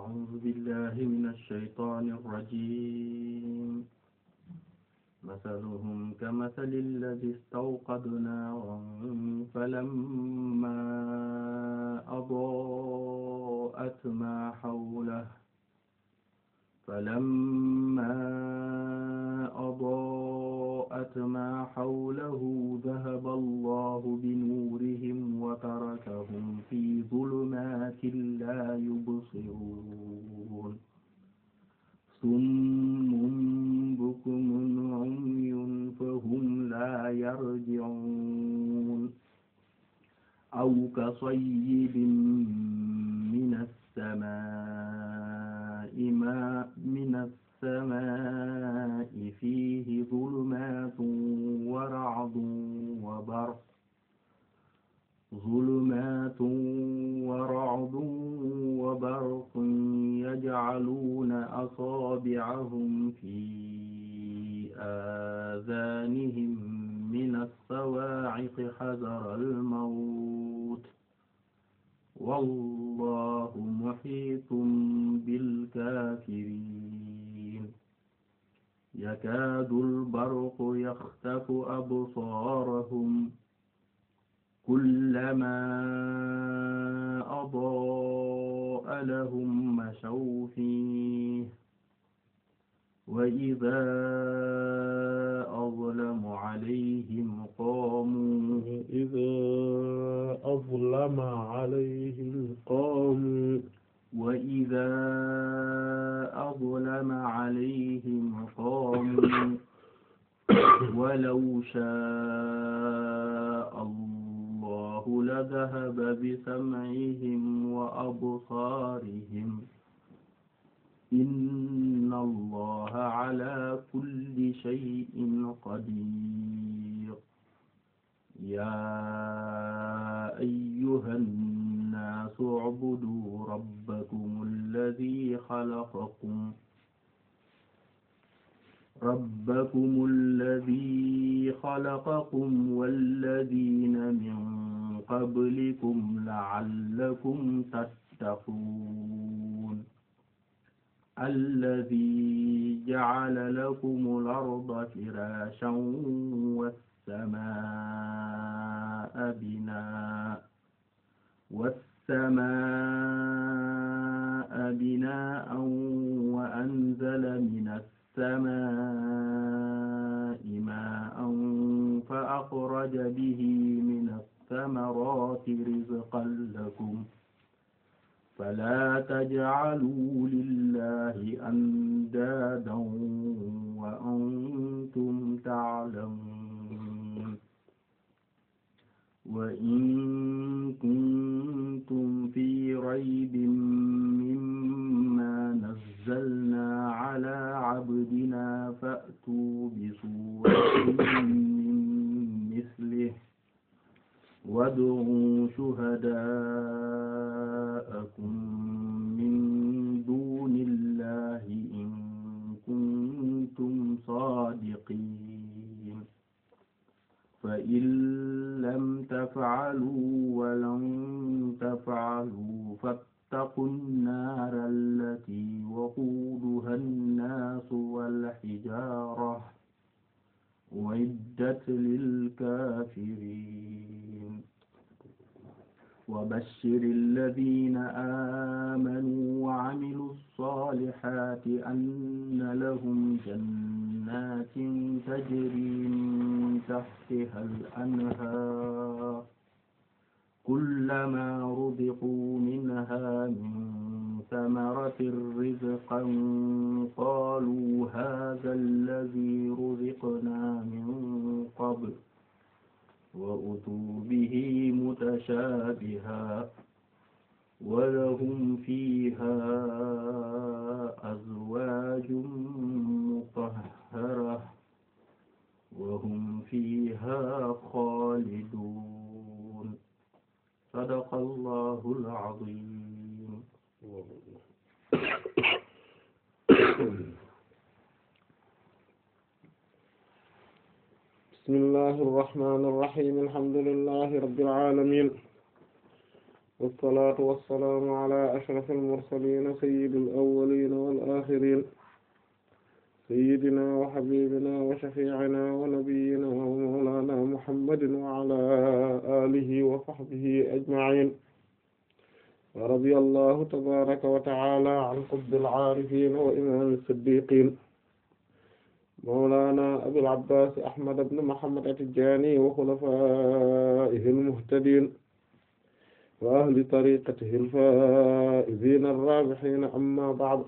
أعوذ بالله من الشيطان الرجيم مثلهم كمثل الذي استوقد نارا فلما أضاءت ما حوله فلما أضاءت ما حوله ذهب الله بنورهم وتركهم في ظلمات لا يبصرون صم بكم عمي فهم لا يرجعون أو كصيب من السماء ما من السماء فيه ظلمات ورعد وبرق ظلمات ورعد وبرق يجعلون أصابعهم في آذانهم من الصواعق حذر الموت والله محيط بالكافرين يكاد البرق يخطف أبصارهم كلما أضاء لهم مشوا فيه وإذا أظلم عليهم قاموا إذا أظلم عليهم قاموا وإذا أظلم عليهم قاموا ولو شاء الله لذهب بسمعهم وأبصارهم إن الله على كل شيء قدير يا أيها الناس اعبدوا ربكم الذي خلقكم ربكم الذي خلقكم والذين من قبلكم لعلكم تتقون الذي جعل لكم الأرض فراشا والسماء بناء والسماء بناء وأنزل من السماء ماء فأخرج به من الثمرات رزقا لكم فلا تجعلوا لله أندادا وأنتم تعلمون وإن كنتم في ريب مما نزلنا على عبدنا فأتوا بسورة من مثله وادعوا شهداءكم من دون الله إن كنتم صادقين فإن لم تفعلوا ولن تفعلوا فاتقوا النار التي وقودها الناس والحجارة أعدت للكافرين وبشر الذين آمنوا وعملوا الصالحات أن لهم جنات تجري من تحتها الأنهار كلما رزقوا منها من ثمرة رزقا قالوا هذا الذي رزقنا من قبل وأتوا به متشابها ولهم فيها أزواج مطهرة وهم فيها خالدون صدق الله العظيم bismillahi irrahmani irrahim alhamdulillahi rabbil alamin والصلاة والسلام على أشرف المرسلين سيد الأولين والآخرين سيدنا وحبيبنا وشفيعنا ونبينا ومولانا محمد وعلى آله وصحبه أجمعين ورضي الله تبارك وتعالى عن قطب العارفين وإمام الصديقين مولانا أبي العباس أحمد بن محمد التجاني وخلفائه المهتدين وأهل طريقته الفائزين الرابحين أما بعد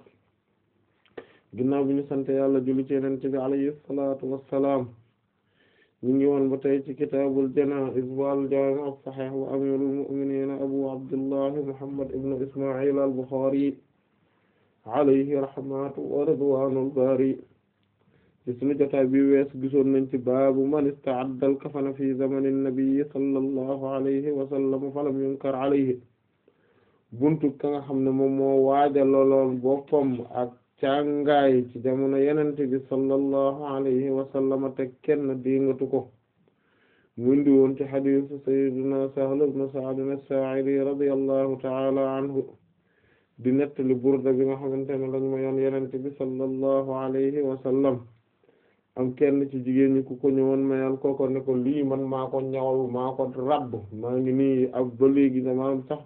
ginnaaw bi ñu sant yàlla julli ci Yonent bi alayhi salaatu wassalaam ñu ngi woon ba tey ci kitaabul janaa'iz wal jaami' as-sahiih wa amiirul mu'miniin abu abdullah muhammad ibn isma'il al-Bukhari alayhi rahmatu wa ridwaanul baari ci sunu jotaay bi wees gisoon nañ ci baabu man ista'adda al-kafana fi zamani nabi sallallahu alayhi wa sallam falam yunkar alayhi buntu ka nga xam ne moom moo waajaloon boppam ak càngaay ci jamono yenente bi sallallahu alayhi wa sallam te kenn dingatu ko mu indi woon ci hadiisu sayyidina Sahl ibn Sa'd as-Saa'idi radiyallahu ta'ala anhu di nettali burda bi nga xamante ne lañ ma yoon yenente bi sallallahu alayhi wa sallam am kenn ci jigéen ñi ku ko ñëwoon mayal kooko ne ko lii man maa ko ñawal maa ko rabb maa ngi nii ak ba léegi sama sax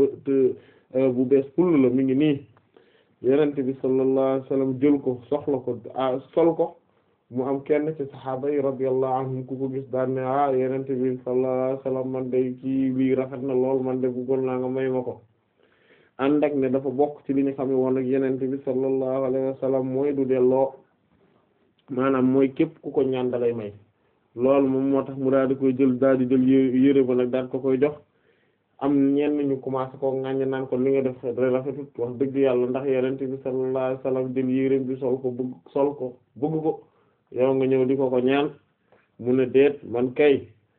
bu bees pull la mi ngi nii yenente bi sallallahu alayhi wasallam jël ko soxla ko sol ko mu am kenn ci saxaaba yi radiyallahu anhum ku ko gis daan ne ah yenente bi sallallahu alayhi wasallam man day kii lii rafet na lool man de bëggoon naa nga may ma ko ànd ak ne dafa bokk ci li ñu xam ne woon ak yenente bi sallallahu alayhi wasallam mooy du delloo maanaam mooy képp ku ko ñaan dalay may loolu moom moo tax mu daal di koy jël daal di jël yére ba nag daal ko koy jox am ñenn ñu commencé ko ŋàññ naan ko li nga def rafetut wax dëgg yàlla ndax yonent bi sallallahu alayhi wasallam jël yéreem bi sol ko bëgg sol ko bëgg ko yow nga ñëw di ko ko ñaan mu ne déet man kay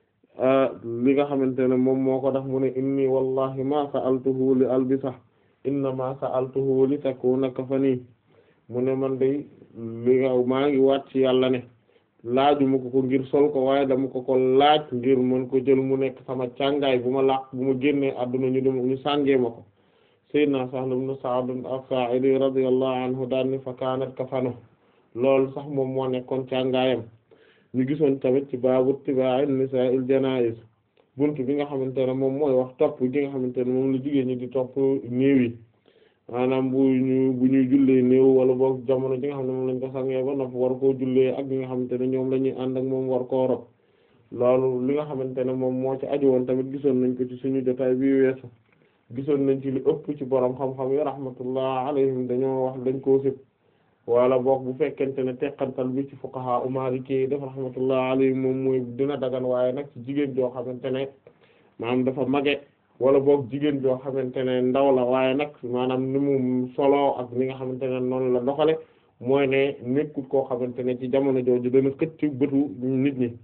li nga xamante ne moom moo ko tax mu ne inni wallahi ma sa'altuhu li albisa inna ma sa'altuhu li takuna kafani mu ne man day li nga maa ngi waat ci yàlla ne laajuma ko ko ngir sol ko waaye dama ko ko laaj ngir mën ko jël mu nekk sama càngaay bu ma laq bu ma génnee adduna ñu dem ñu sàngee ma ko sayyidna Sahl ibn Sa'd as-Sa'idi radiyallahu anhu daan ni fa kaanat kafano loolu sax moom moo nekkoon càngaayam ñu gisoon tamit ci baabu ittibaa'i nisaa'il janaa'iz buntu bi nga xamante ne moom mooy wax topp gi nga xamante ne moom la jigéen ñi di topp néew yi maanaam bu ñu bu ñuy jullee néew wala boog jamono ji nga xam ne moom lañ ko sangee ba nopp war koo jullee ak ñi nga xamante ne ñoom la ñuy ànd ak moom war koo rob loolu li nga xamante ne moom moo ci aju woon tamit gisoon nañ ko ci suñu jotaay bi weesu gisoon nañ ci li ëpp ci borom xam-xam yi rahmatullah alayhim dañoo wax dañ koo sib wala boog bu fekkente ne teqantal bi ci fuqaha u maliki def rahmatullah alayhim moom mooy dina dagan waaye nag ci jigéen joo xamante ne maanaam dafa mage wala boog jigéen joo xamante ne ndaw la waaye nag maanaam ni mu solo ak ni nga xamante ne noonu la doxale mooy ne nekkut koo xamante ne ci jamono jooju dana xëcc bëtu nit ñi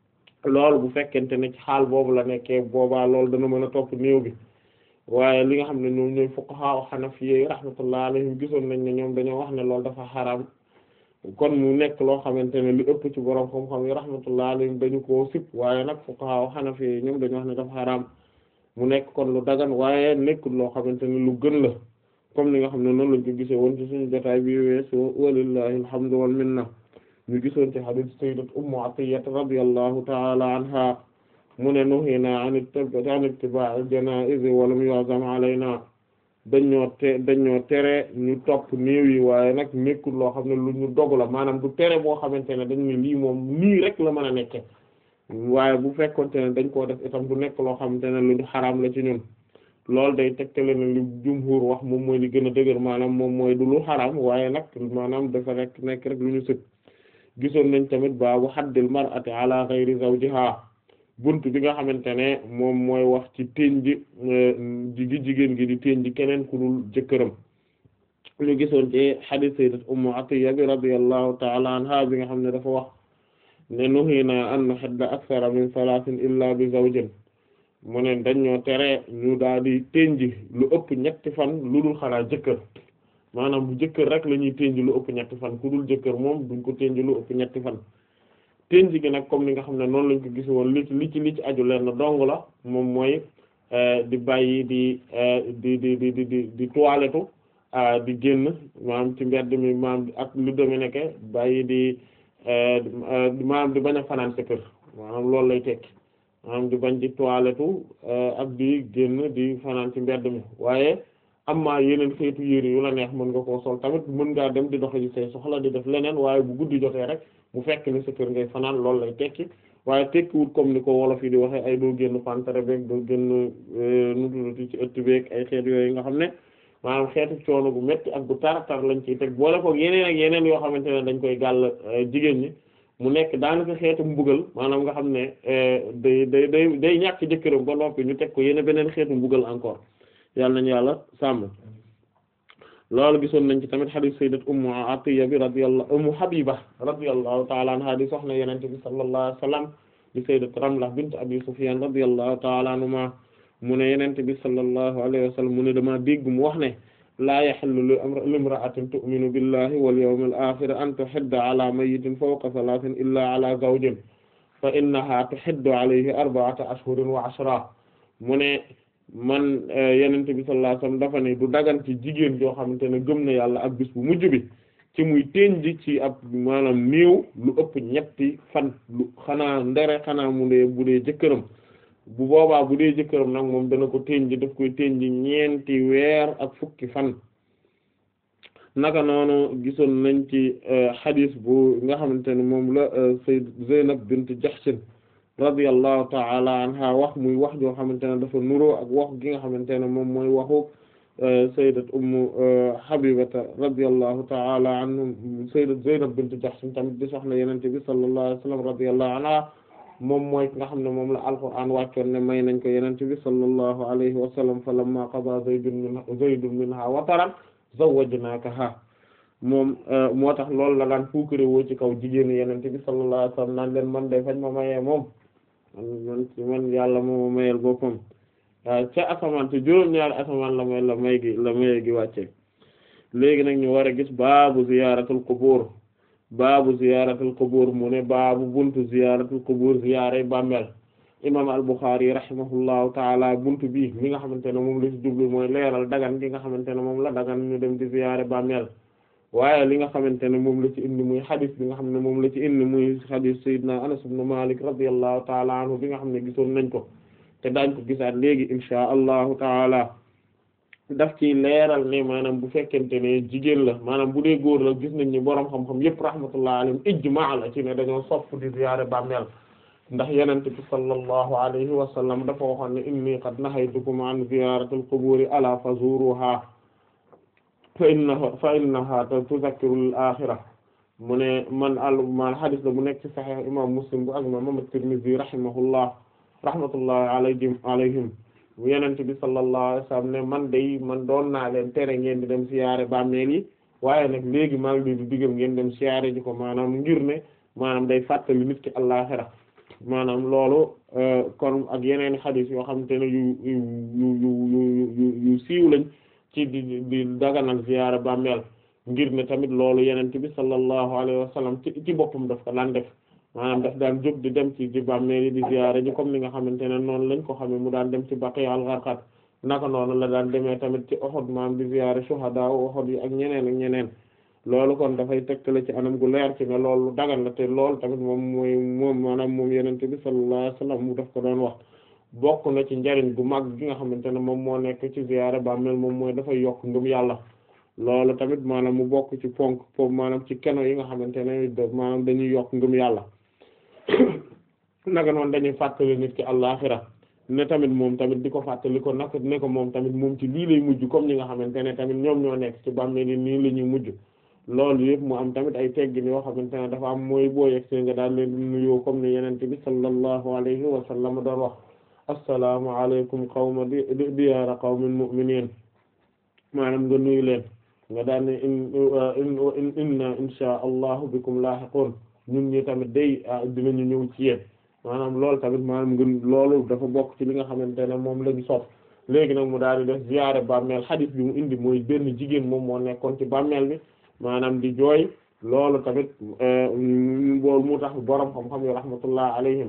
loolu bu fekkente ne ci xaal boobu la nekkee boobaa loolu dana mën a topp néew bi waaye li nga xam ne ñoom ñooy fuqaha hanafiyyi rahmatullah alayhim gisoon nañ ne ñoom dañoo wax ne loolu dafa xaraam kon mu nekk loo xamante ne li ëpp ci borom xam-xam yi rahmatullah alayhim dañu koo sib waaye nag fuqaha hanafiyyi ñoom dañu wax ne dafa xaraam mu nekk kon lu dagan waaye nekkul loo xamante ne lu gën la comme li nga xam ne noonu lañ ko gisee woon ci suñu jotaay bi weesu walillahi alhamdu wal minna ñu gisoon ci hadith sayyidat ummu atiyya radiyallahu ta'ala anha mu ne nuhina an ittiba'i janaiz wa lam yu'zam alayna dañoo te dañoo tere ñu topp néew yi waaye nag nekkul loo xam ne lu ñu dog la maanaam du tere boo xamante ne dañ ne lii moom nii rek la mën a nekke waaye bu fekkonte ne dañ koo def itam du nekk loo xamante ne lu ñu xaraam la ci ñun loolu day tegtale ne li jumhur wax moom mooy li gën a dëgër maanaam moom mooy du lu xaraam waaye nag maanaam dafa rek nekk rek lu ñu sëg gisoon nañ tamit baabu haddil mar'ati ala ghayri zawjiha bunt bi nga xamante ne moom mooy wax ci téen ji gi jigéen gi di téen ji keneen ku dul jëkkëram ñu gisoon ci hadith sayyidat ummu atiyya bi radiyallahu ta'ala anha bi nga xam ne dafa wax ne nuhina an nuhidda akthara min salasin illa bi zawjin mu ne dañoo tere ñu daal di tënji lu ëpp ñetti fan lu dul xanaa jëkkër maanaam bu jëkkër rek la ñuy tënji lu ëpp ñetti fan ku dul jëkkër moom duñ ko tënji lu ëpp ñetti fan tënji gi nag comme ni nga xam ne noonu lañ ko gis woon li ci li ci li ci aju leen na dong la moom mooy di bàyyi di di di di di di toilette di génn maanaam ci mbedd mi maanaam ak lu deme nekke bàyyi di maanaam di bañ a fanaan sa kër maanaam loolu lay tekki maanaam di bañ di toilette ak di génn di fanaan ci mbedd mi waaye amma yeneen xeetu yére yu la neex mën nga koo sol tamit mën ngaa dem di doxi say soxla di def leneen waaye bu guddi jotee rek mu fekk ni sa kër ngay fanaan loolu lay tekki waaye tekkiwut comme ni ko wolof yi di waxee ay doo génn pantere beeg doo génn nututi ci ëtt beeg ay xeet yooyu nga xam ne maanaam xeetu coono gu métti ak gu tar-tar lañ ciy teg boole koog yeneen ak yeneen yoo xamante ne dañ koy gàll jigéen ñi mu nekk daanaka xeetu mbugal maanaam nga xam ne day day day day ñàkk jëkkëram ba noppi ñu teg ko yeneen beneen xeetu mbugal encore yàlla nañu yàlla sàmm loolu gisoon nañ ci tamit hadith sayyidat ummu atiya bi radiyallahu ummu habiba radiyallahu ta'ala anha di soxna yonent bi sallallahu alayhi wasallam di sayyidat ramla bint abi sufyan radiyallahu ta'ala anhuma mu ne yonent bi sallallahu alayhi wasallam mu ne dama dégg mu wax ne laa yahillu limra'atin tu'minu billahi wal yawmil akhir an tuhidda ala mayyitin fawqa thalathin illa ala zawjin fa innaha tuhiddu alayhi arba'ata ashhurin wa ashra mu ne man yenente bi sallallahu alayhi wasallam dafa ne du dagan ci jigéen joo xamante ne gëm na yàlla ak bis bu mujj bi ci muy tenji ci ab maanaam néew lu ëpp ñetti fan lu xanaa ndere xanaa mu dee bu dee jëkkëram bu boobaa bu dee jëkkëram nag moom dana ko tenji daf koy tenji ñeenti weer ak fukki fan naka noonu gisoon nañ ci xadis bu nga xamante ne moom la sayyid Zaynab bint Jahshin radiyallahu ta'ala anha wax muy wax joo xamante ne dafa nuroo ak wax gi nga xamante ne moom mooy waxu sayyidat ummu habibata radiyallahu ta'ala anhum sayyidat zaynab bint jahsh tamit di soxna yenente bi sallallahu alayhi wasallam radiyallahu anha moom mooy nga xam ne moom la alquran wàccoon ne may nañ ko yenente bi sallallahu alayhi wasallam falamma qada zaydun min zaydun minha wataran zawwajnakaha moom moo tax loolu la daan fuukare woo ci kaw jigéen yenente bi sallallahu alayhi wasallam naan leen man de fañ ma mayee moom man man yàlla moo ma mayel boppam waaw ca asamaan te juróom-ñaari asamaan la may la may gi la maye gi wàcce léegi nag ñu war a gis baabu ziyaratul qubur baabu ziyaratul qubur mu ne baabu buntu ziyaratul qubur ziyaare bàmmeel imam al-Bukhari rahimahullahu taala buntu bi mi nga xamante ne moom la ci jublu mooy leeral dagan gi nga xamante ne moom la dagan ñu dem di ziyaare bàmmeel waaye li nga xamante ne moom la ci indi muy xadis bi nga xam ne moom la ci indi muy xadis sayyidina Anas ibn Malik radiyallahu taala anhu bi nga xam ne gisoon nañ ko te daañ ko gisaat léegi inshaa allahu taala daf ci leeral ne maanaam bu fekkente ne jigéen la maanaam bu dee góor la gis nañ ni boroom xam-xam yépp rahmatullahi alayhim ijmaa la ci ne dañoo sopp di ziyaare bàmmeel ndax yenente bi sallallahu alayhi wa sallam dafa waxoon ne inni qad nahaytukum an ziyaratil quburi ala fazuruha fa innaha fa innaha tuzakkiru al-akhirah mu ne man al man hadis la bu nekk ci sahih imam muslim bu ak imam at-tirmidhi rahimahullah rahmatullahi alayhim alayhim yenente bi sallallahu alayhi wasallam ne man day man doon naa leen tere ngeen di dem siyaare bàmmeel yi waaye nag léegi maa ngi leen di digal ngeen dem siyaare ji ko maanaam ngir ne maanaam day fàttali nit ki al-akhirah maanaam loolu kon ak yeneen hadis yoo xamante ne yu yu yu yu yu yu siiw lañ ci di di daganal ziyaara bàmmeel ngir ne tamit loolu yenent bi sallallahu alayhi wa sallam ci ci boppam daf ko daan def maanaam daf daan jóg di dem ci ci bàmmeel yi di ziyaara ji comme ni nga xamante ne noonu lañ ko xamee mu daan dem ci Baqi al-Gharqad naka noonu la daan demee tamit ci Uhud maanaam di ziyaara shuhada Uhud yi ak ñeneen ak ñeneen loolu kon dafay tegtale ci anam gu leer ci ne loolu dagan la te loolu tamit moom mooy moom maanaam moom yenent bi sallallahu alayhi wa sallam mu daf ko doon wax bokk na ci njariñ gu mag gi nga xamante ne moom moo nekk ci ziyaara bàmmeel moom mooy dafay yokk ngëm yàlla loolu tamit maanaam mu bokk ci ponk foofu maanaam ci keno yi nga xamante ne maanaam dañuy yokk ngëm yàlla naka noonu dañuy fàttali nit ki àllaxira ne tamit moom tamit di ko fàttali ko naka ne ko moom tamit moom ci lii lay mujj comme ñi nga xamante ne tamit ñoom ñoo nekk ci bàmmeel yi nii la ñuy mujj loolu yëpp mu am tamit ay teggin yoo xamante ne dafa am mooy boo yegg nga daal leen nuyoo comme ni yenente bi sallallahu alayhi wa sallam doon wax assalaamu alaykum qawma di diyaara qawmin mu'minin maanaam nga nuyu leen nga daan ne in inna insha allahu bikum laahiqun ñun ñi tamit day dinañu ñëw ci yéen maanaam loolu tamit maanaam nga loolu dafa bokk ci li nga xamante ne moom la ñu sopp léegi nag mu daal di def ziyaare bàmmeel xadis bi mu indi mooy benn jigéen moom moo nekkoon ci bàmmeel bi maanaam di jooy loolu tamit boolu mu tax borom xam-xam yi rahmatullah alayhim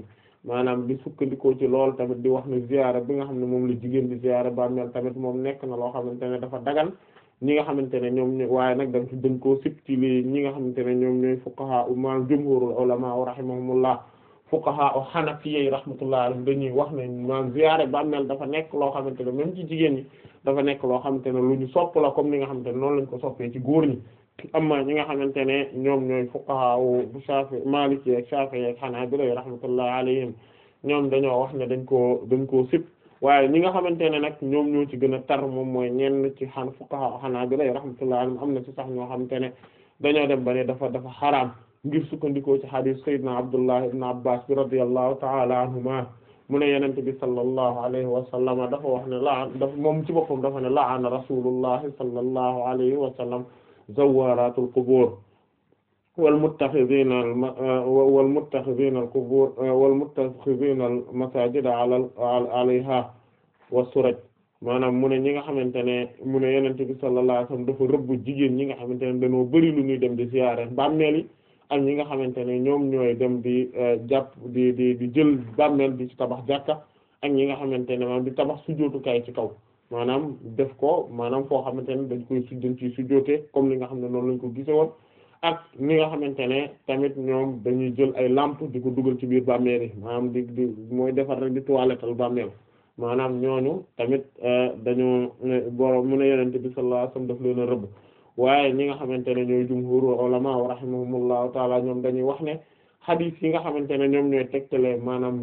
maanaam di sukkandikoo ci loolu tamit di wax ne ziyaara bi nga xam ne moom la jigéen di ziyaara bàmmeel tamit moom nekk na loo xamante ne dafa dagan ñi nga xamante ne ñoom ñooy waaye nag dañ dañ koo sib ci li ñi nga xamante ne ñoom ñooy fuqaha maanaam jumhurul ulama rahimahumullah fuqaha o hanafiyyi rahmatullah alayhim dañuy wax ne maanaam ziyaare bàmmeel dafa nekk loo xamante ne même ci jigéen ñi dafa nekk loo xamante ne lu ñu sopp la comme ni nga xamante ne noonu lañ ko soppee ci góor ñi amma ñi nga xamante ne ñoom ñooy fuqaha u Shafi Maliki ak Shafi'i ak Hanabila rahmatullah alayhim ñoom dañoo wax ne dañ koo dañ koo sib waaye ñi nga xamante ne nag ñoom ñoo ci gën a tar moom mooy ñenn ci xan fuqaha Hanabila rahmatullah alayhim am na ci sax ñoo xamante ne dañoo dem ba ne dafa dafa xaraam ngir sukkandikoo ci hadith sayyidina Abdullah ibn Abbas bi radiyallahu ta'ala anhuma mu ne yenente bi sallallahu alayhi wa sallam dafa wax ne la dafa moom ci boppam dafa ne la'ana rasulullahi sallallahu alayhi wa sallam zawaratul qubur wal muttakhidhina wal muttakhidhina al qubur wal muttakhidhina al masajida ala alayha wa suraj maanaam mu ne ñi nga xamante ne mu ne yenente bi sallallahu alayhi wa sallam dafa rëbb jigéen ñi nga xamante ne dañoo bari lu ñuy dem di ziyaare bàmmeel yi ak ñi nga xamante ne ñoom ñooy dem di jàpp di di di jël bàmmeel di ci tabax jàkka ak ñi nga xamante ne maanaam di tabax sujjóotukaay ci kaw maanaam def ko maanaam foo xamante ne dañ koy sujjën ci sujjóotee comme li nga xam ne noonu lañ ko gise woon ak ñi nga xamante ne tamit ñoom dañuy jël ay lampe di ko dugal ci biir bàmmeel yi maanaam di di mooy defar rek di toilettal bàmmeel maanaam ñooñu tamit dañoo borom mu ne yenente bi sallallahu alayhi wasallam daf leen a rëbb waaye ñi nga xamante ne ñooy jumhurul ulama wa rahimahumullahu taala ñoom dañuy wax ne hadith yi nga xamante ne ñoom ñooy tegtale maanaam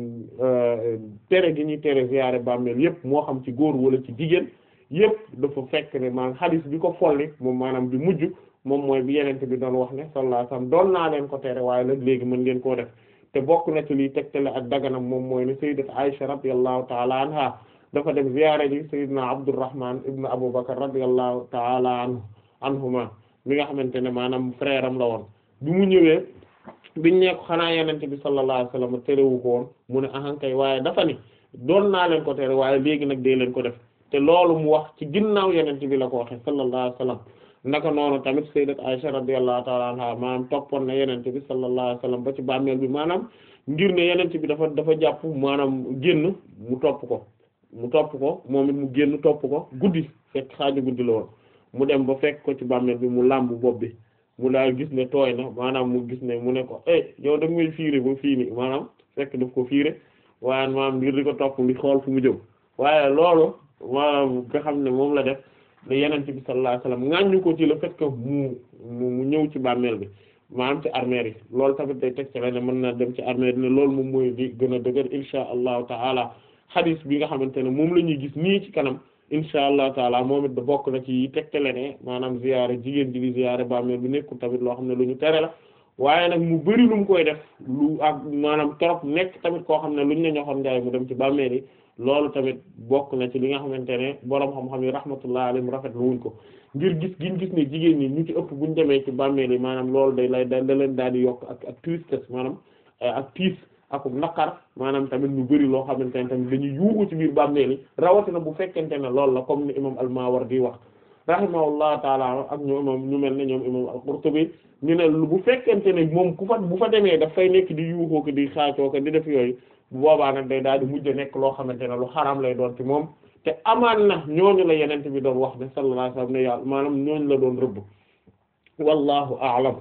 tere gi ñuy tere ziyaare bàmmeel yépp moo xam ci góor wala ci jigéen yépp dafa fekk ne maanaam hadith bi ko folli moom maanaam bi mujj moom mooy bi yenente bi doon wax ne sallallahu alayhi wasallam doon naa leen ko tere waaye nag léegi mën ngeen koo def te bokk na ci liy tegtale ak daganam moom mooy ne sayyidat Aisha radiyallahu taala anha dafa dem ziyaare ji sayyidina Abdurrahman ibn Abu Bakr radiyallahu taala anhu anhuma mi nga xamante ne maanaam frère am la woon bi mu ñëwee biñ nekk xanaa yenente bi sallallahu alayhi wasallam terewu ko woon mu ne ahankay waaye dafa ni doon naa leen ko tere waaye léegi nag dee leen ko def te loolu mu wax ci ginnaaw yenente bi la ko waxe sallallahu alayhi wasallam naka noonu tamit sayyidat Aisha radiyallahu ta'ala anha maanaam toppoon na yenente bi sallallahu alayhi wasallam ba ci bàmmeel bi maanaam ngir ne yenente bi dafa dafa jàpp maanaam génn mu topp ko mu topp ko moom it mu génn topp ko guddi fekk xaaju guddi la woon mu dem ba fekk ko ci bàmmeel bi mu làmb bopp bi mu daal gis ne tooy na maanaam mu gis ne mu ne ko eh yow da nga may fiire ba fii nii maanaam fekk daf ko fiire waaye maanaam ngir di ko topp di xool fu mu jëm waaye loolu maanaam nga xam ne moom la def ne yenente bi sallallahu alayhi wasallam ŋàññu ko ci le fait que mu mu ñëw ci bàmmeel bi maanaam ci armeel yi loolu tamit day teg ci la ne mën na dem ci armeel ne loolu moom mooy di gën a dëgër insha allahu taala hadith bi nga xamante ne moom la ñuy gis nii ci kanam insha allah taala moom it da bokk na ci tegtale ne maanaam ziyaare jigéen ji di ziyaare bàmmeel bi nekkul tamit loo xam ne lu ñu tere la waaye nag mu bari lu mu koy def lu ak maanaam trop nekk tamit koo xam ne lu ñu ne ñoxoon njaay mu dem ci bàmmeel yi loolu tamit bokk na ci li nga xamante ne boroom xam-xam yi rahmatullah alayhim rafet lu wuñ ko ngir gis giñ gis ne jigéen ñi ñu ci ëpp buñ demee ci bàmmeel yi maanaam loolu day lay da leen daal di yokk ak ak tristesse maanaam ak tiis ak naqar maanaam tamit ñu bari loo xamante ne tamit dañuy yuuxu ci biir bàmmeel yi rawatina bu fekkente ne loolu la comme ni imam al-Mawardi wax rahimahullahu taala ak ñoom imam ñu mel ne ñoom imam al-Qurtubi ñu ne bu fekkente ne moom ku fa bu fa demee daf fay nekk di yuuxoo ko di xaacoo ko di def yooyu bu boobaa nag day daal di mujj nekk loo xamante ne lu xaraam lay doon ci moom te amaan na ñooñu la yenente bi doon wax ne sallallahu alayhi wasallam ne yàlla maanaam ñooñu la doon rëbb wallahu a'lam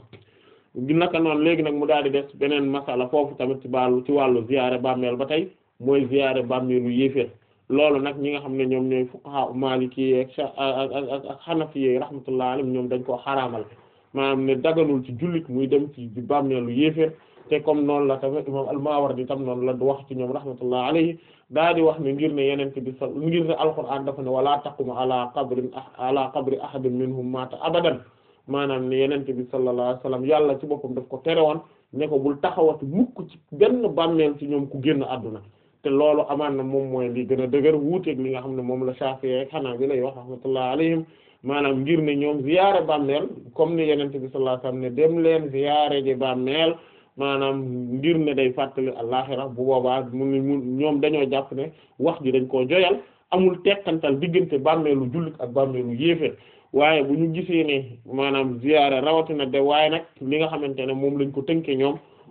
naka noonu léegi nag mu daal di des beneen masala foofu tamit ci wàllu ci wàllu ziyaare bàmmeel ba tey mooy ziyaare bàmmeelu yéeféer loolu nag ñi nga xam ne ñoom ñooy fuqaha maliki ak ak ak ak hanafi rahmatullah alayhim ñoom dañ koo xaraamal maanaam ne daganul ci jullit muy dem ci bàmmeelu yéeféer te comme noonu la tamit imam al-Mawardi tam noonu la wax ci ñoom rahmatullah alayhi daa di wax ne ngir ne yenente bi sa ngir ne alquran dafa ne wala taqum ala qabrin ala qabri ahadin minhum mata abadan maanaam ne yenente bi sallallahu alayhi wasallam yàlla ci boppam daf ko tere woon ne ko bul taxawati mukk ci benn bàmmeel ci ñoom ku génn àdduna te loolu amaan na moom mooy li gën a dëgër wuuteeg li nga xam ne moom la Shafi'i ak Hanbali lay wax rahmatullah alayhim maanaam ngir ne ñoom ziyaare bàmmeel comme ni yenente bi sallallahu alayhi wasallam ne dem leen ziyaare ji bàmmeel maanaam ngir ne day fàttali àllaxira bu boobaa mu mu ñoom dañoo jàpp ne wax ji dañ koo joyal amul tekkantal diggante bàmmeelu jullit ak bàmmeelu yéeféer waaye bu ñu gisee ne maanaam ziyaara rawatina de waaye nag li nga xamante ne moom lañ ko tënke ñoom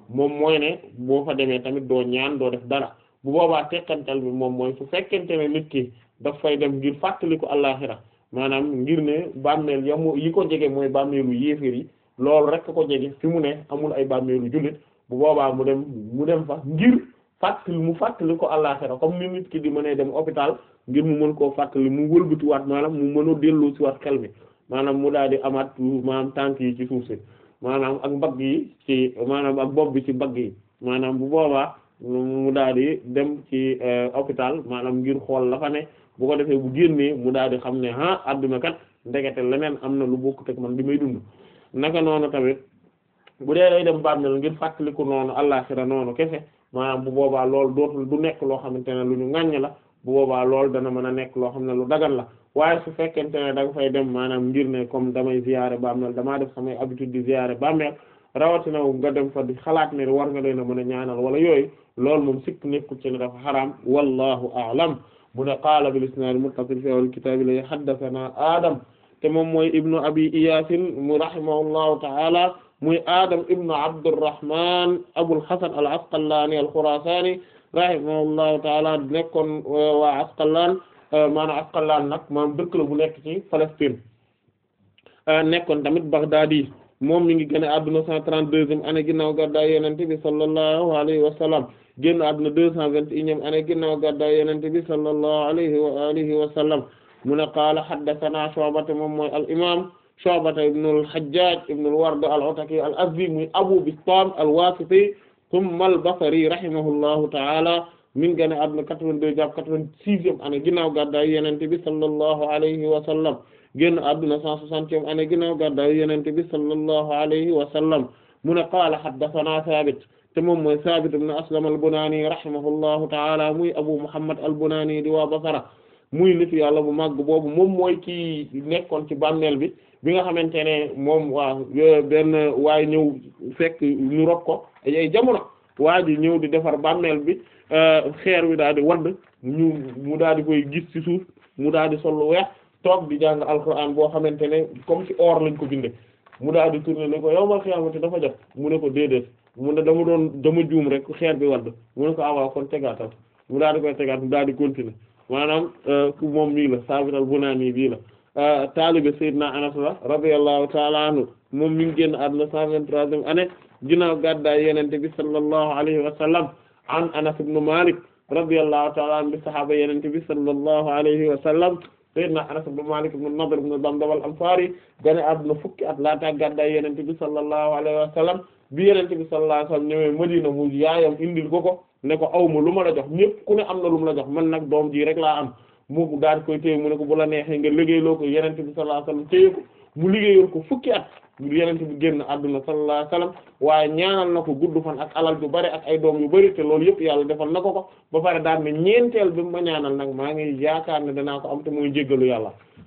moom mooy ne boo fa demee tamit doo ñaan doo def dara bu boobaa tekkantal bi moom mooy su fekkente ne nit ki daf fay dem ngir fàttaliku àllaxira maanaam ngir ne bàmmeel yamu yi ko jege mooy bàmmeelu yéeféer yi loolu rek ko jege fi mu ne amul ay bàmmeelu jullit bu boobaa mu dem mu dem fa ngir fàttali mu fàttali ko àllaxira comme ni nit ki di mënee dem hôpital ngir mu mën koo fàttali mu wëlbatiwaat maanaam mu mën a dellu ci waat xel mi maanaam mu daal di amaat maanaam tànk yi ci suuf si maanaam ak mbagg yi ci maanaam ak bopp bi ci mbagg yi maanaam bu boobaa mu daal di dem ci hôpital maanaam ngir xool la fa ne bu ko defee bu génnee mu daal di xam ne ah adduna kat ndekete leneen am na lu bokkut ak man bi may dund naka noonu tamit bu dee day dem bàmmeel ngir fàttaliku noonu àllaxira noonu kese maanaam bu boobaa loolu dootul du nekk loo xamante ne lu ñu ŋàññ la bu boobaa loolu dana mën a nekk loo xam ne lu dagan la waaye su fekkente ne da nga fay dem maanaam ngir ne comme damay ziyaare bàmmeel damaa def samay habitude di ziyaare bàmmeel rawatina nga dem fa di xalaat ne war nga leen a mën a ñaanal wala yooyu loolu moom sikk nekkul ci ne dafa xaraam wallahu a'lam mu ne qaala bil isnaad muttasil fi awwal kitaab la haddathana Adam te moom mooy ibnu abi Iyaasin mu rahimahullahu ta'ala muy Adam ibnu Abdurrahman Abul Hasan al-Asqalani al-Khurasani rahimahullahu ta'ala nekkoon waa Asqalaan maanaam Asqalaan nag maanaam dëkk la bu nekk ci Palestine nekkoon tamit Baghdadi moom mi ngi gën a adduna cent trente-deuxième année ginnaaw gàddaay Yonent bi sallallahu alayhi wa sallam génn adduna deux cent vingt et unième année ginnaaw gàddaay Yonent bi sallallahu alayhi wa alihi wa sallam mu ne qaala haddathana Shu'ba moom mooy al imam Shu'ba ibn al-Hajjaj ibn al-Ward al-Ataki al-Azdi muy Abu Bistam al-Wasiti thumma al-Basri rahimahullahu ta'ala mi ngi gën a adduna quatre-vingt-deux jàpp quatre-vingt-sixième année ginnaaw gàddaay Yonent bi sallallahu alayhi wa sallam génn adduna cent soixantième année ginnaaw gàddaay Yonent bi sallallahu alayhi wa sallam mu ne qaala haddathana Thabit te moom mooy Thabit ibn Aslam al-Bunani rahimahullahu ta'ala muy Abu Muhammad al-Bunani di waa Basra muy nitu yàlla bu màgg boobu moom mooy kii nekkoon ci bàmmeel bi bi nga xamante ne moom waa benn waaye ñëw fekk ñu rob ko ay jamono waa ji ñëw di defar bàmmeel bi xeer wi daal di wadd ñu mu daal di koy gis ci suuf mu daal di sol lu weex toog di jàng alxuraan boo xamante ne comme ci or lañ ko binde mu daal di tourner ne ko yow ma xiyaamati dafa jot mu ne ko déedéet mu ne dama doon dama juum rek xeer bi wadd mu ne ko awaaw kon tegaatal mu daal di koy tegaat mu daal di continuer maanaam ku moom mii la Saabit al-Bunaani bii la taalibe Seydina Anas la radiyallahu ta'ala anhu moom mi ngi génn àdduna cent vingt-troisième année ginnaaw gàddaay Yonent bi sallallahu alayhi wa sallam an Anas ibn Malik radiyallahu ta'ala anhu bi sahaaba Yonent bi sallallahu alayhi wa sallam Seydina Anas ibn Malik ibn Nadr ibn Damdam al-Ansari gane àdduna fukki at laata gàddaay Yonent bi sallallahu alayhi wa sallam bi Yonent bi sallallahu alayhi wa sallam ñëwee Madina mu yaayam indil ko ko ne ko aw ma lu ma la jox ñépp ku ne am na lu mu la jox man nag doom ji rek laa am mu daal di koy téye mu ne ko bu la neexee nga liggéeyloo ko Yonent bi sallallahu alayhi wa sallam téye ko mu liggéeyoon ko fukki at Yonent bi génn àdduna sallallahu alayhi wa sallam waaye ñaanal na ko gudd fan ak alal yu bari ak ay doom yu bari te loolu yëpp yàlla defal na ko ko ba pare daal ne ñeenteel bi ma ñaanal nag maa ngi yaakaar ne danaa ko am te mooy jéggalu yàlla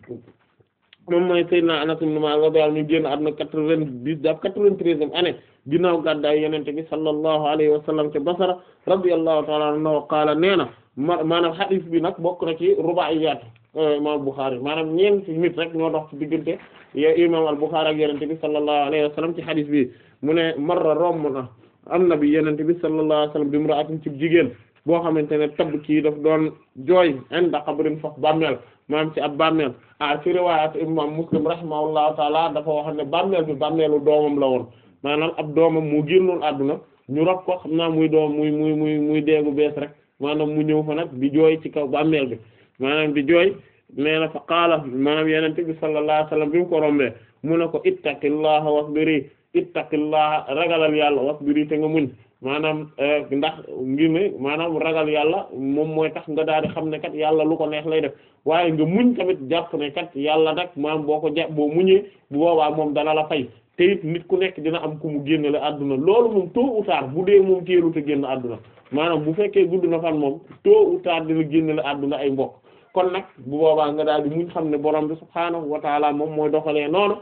moom mooy Seydina Anas ibn Malik radiyallahu anhu génn àdduna quatre-vingt-dix daf quatre-vingt-treizième année ginnaaw gàddaay Yonent bi sallallahu alayhi wa sallam te Basra radiyallahu ta'ala anhu qaala nee na ma maanaam hadith bi nag bokk na ci ruba'iyaat imam Bukhari maanaam ñeenti nit rek ñoo dox ci diggante imam al-Bukhari ak Yonent bi sallallahu alayhi wa sallam ci hadith bi mu ne marra romb na am na bi Yonent bi sallallahu alayhi wa sallam bi imra'atin ci jigéen boo xamante ne tabb kii daf doon jooy inda qabrin faf bàmmeel maanaam ci ab bàmmeel ah ci riwaayat imam Muslim rahimahullahu taala dafa wax ne bàmmeel bi bàmmeelu doomam la woon maanaam ab doomam mu génnoon àdduna ñu rob ko xam naa muy doom muy muy muy muy deegu bees rek maanaam mu ñëw fa nag di jooy ci kaw bàmmeel bi maanaam di jooy nee na fa qaala maanaam yenente bi sallallahu alayhi wasallam bi mu ko rombee mu ne ko ittaqillaha wasbiri ittaqillaha ragalal yàlla wasbiri te nga muñ maanaam ndax ngir ne maanaam ragal yàlla moom mooy tax nga daal di xam ne kat yàlla lu ko neex lay def waaye nga muñ tamit jàpp ne kat yàlla nag maanaam boo ko jàpp boo muñee bu boobaa moom dana la fay te it nit ku nekk dina am ku mu génne la àdduna loolu moom tôt ou tard bu dee moom teelu te génn àdduna maanaam bu fekkee gudd na fan moom tôt ou tard dina génne la àdduna ay mbokk kon nag bu boobaa nga daal di muñ xam ne borom bi subhaanahu wa taala moom mooy doxalee noonu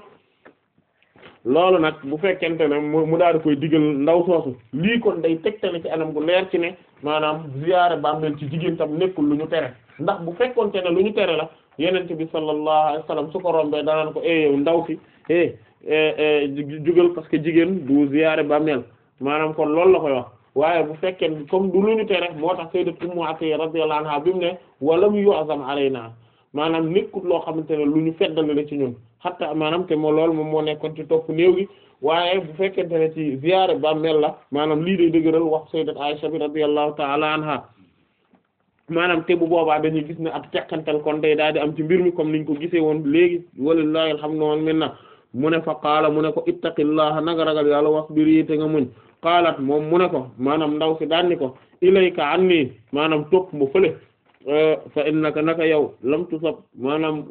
loolu nag bu fekkente ne mu daal di koy digal ndaw soosu lii kon day tegtale ci anam gu leer ci ne maanaam ziyaare bàmmeel ci jigéen tam nekkul lu ñu tere ndax bu fekkonte ne lu ñu tere la yenent bi sallallahu alayhi wasallam su ko rombee danaan ko eh yow ndaw si eh jugal parce que jigéen du ziyaare bàmmeel maanaam kon loolu la koy wax waaye bu fekkee comme du lu ñu tere moo tax sayyidat Ummu Atiyya radiyallahu anha bi mu ne walam yu'zam alayna maanaam nekkut loo xamante ne lu ñu feddali la ci ñun hatta maanaam te moo loolu moom moo nekkoon ci topp néew gi waaye bu fekkente ne ci ziyaare bàmmeel la maanaam lii day dëgëral wax sayyidat Aisha bi radiyallahu ta'ala anha maanaam te bu boobaa dañuy gis ne ab teqantal kon day daal di am ci mbir mi comme niñ ko gisee woon léegi walillahi alhamdu wal minna mu ne fa qaala mu ne ko ittaqillaha nanga ragal yàlla wasbiri te nga muñ qaalat moom mu ne ko maanaam ndaw si daan ni ko ilayka anni maanaam topp mu fële fa innaka naka yow lam tusab maanaam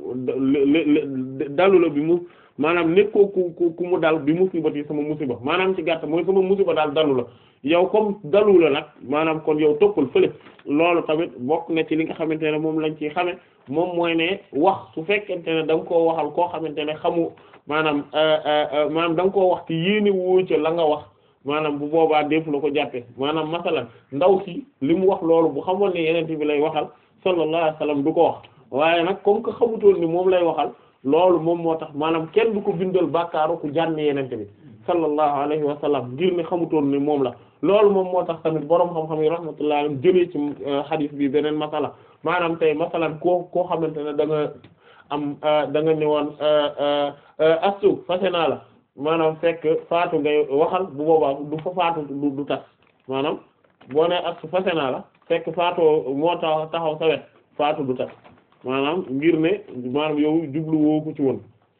dalu la bi mu maanaam nekkoo ku ku ku mu dal bi musibati sama musiba maanaam ci gàtt mooy sama musiba daal dalu la yow comme dalu la nag maanaam kon yow toppal fële loolu tamit bokk na ci li nga xamante ne moom lañ ciy xame moom mooy ne wax su fekkente ne da nga koo waxal koo xamante ne xamu maanaam maanaam da nga koo wax ci yéene woo ca la nga wax maanaam bu boobaa def la ko jàppe maanaam masalan ndaw si li mu wax loolu bu xamoon ne yeneen bi lay waxal sallallahu alayhi wasallam du ko wax waaye nag comme que xamutoon ni moom lay waxal loolu moom moo tax maanaam kenn du ko bindal bàkkaaru ku jànn yeneen bi sallallahu alayhi wa sallam ngir ne xamutoon ni moom la loolu moom moo tax tamit boroom xam-xam yi rahmatullah alayhim jëlee ci hadith bi beneen masala maanaam tey masalan koo koo xamante ne da nga am da nga ne woon astu fase naa la maanaam fekk faatu ngay waxal bu boobaa du fa faatu du du tas maanaam boo ne astu fase naa la fekk faatoo moo tax taxaw sa wet faatu du tas maanaam ngir ne maanaam yow jublu woo ko ci woon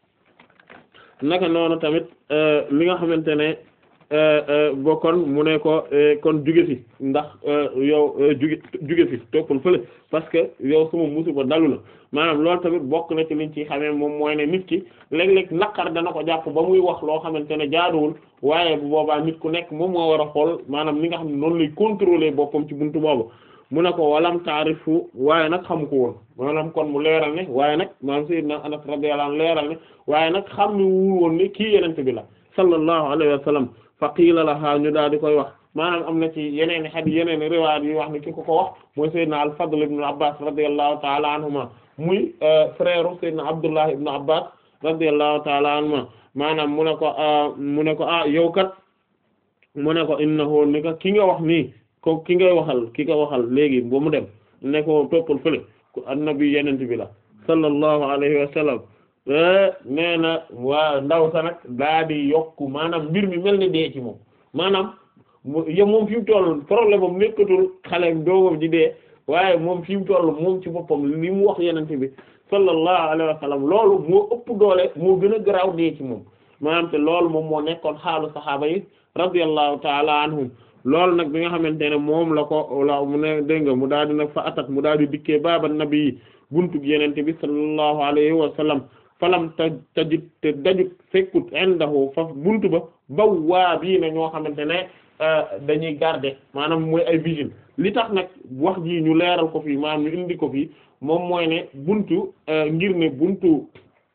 naka noonu tamit li nga xamante ne bo kon mu ne ko kon juge fi ndax yow juge juge fi toppal fële parce que yow sama musiba dalu la maanaam loolu tamit bokk na ci liñ ci xamee moom mooy ne nit ki léeg-léeg naqar dana ko jàpp ba muy wax loo xamante ne jaaduwul waaye bu boobaa nit ku nekk moom moo war a xool maanaam li nga xam ne noonu lay contrôler boppam ci buntu boobu mu ne ko walam taarifu waaye nag xamu ko woon maanaam kon mu leeral ne waaye nag maanaam sayyidna Anas radiyallahu anhu leeral ne waaye nag xam ne wul woon ni kii yenente bi la sallallahu alayhi wa sallam fa qiila lahaa ñu daal di koy wax maanaam am na ci yeneen hadith yeneen riwaayat yi wax ne ki ko ko wax mooy sayyidna al-Fadl ibn Abbas radiyallahu ta'ala anhuma muy frère sayyidna Abdullah ibn Abbas radiyallahu ta'ala anhuma maanaam mu ne ko mu ne ko ah yow kat mu ne ko innahu ni ka ki nga wax nii ko ki ngay waxal ki nga waxal léegi ba mu dem ne ko toppal fële ko annabi yenent bi la sallallahu alayhi wa sallam nee na waa ndaw sa nag daa di yokku maanaam mbir mi mel ni dee ci moom maanaam yo moom fi mu toll problème am nekkatul xale doomam ji dee waaye moom fi mu toll moom ci boppam li mu wax yenent bi sallallahu alayhi wa sallam loolu moo ëpp doole moo gën a garaaw dee ci moom maanaam te loolu moom moo nekkoon xaalu saxaaba yi radiyallahu ta'ala anhum loolu nag bi nga xamante ne moom la ko la mu ne dégg nga mu daal di nag fa atat mu daal di dikkee baaba nabi yi buntu yenente bi sallallahu alayhi wa sallam falam ta tajit te dajut fekkut indahu fa buntu ba baw waa bii na ñoo xamante ne dañuy garder maanaam mooy ay vigile li tax nag wax ji ñu leeral ko fii maanaam ñu indi ko fii moom mooy ne buntu ngir ne buntu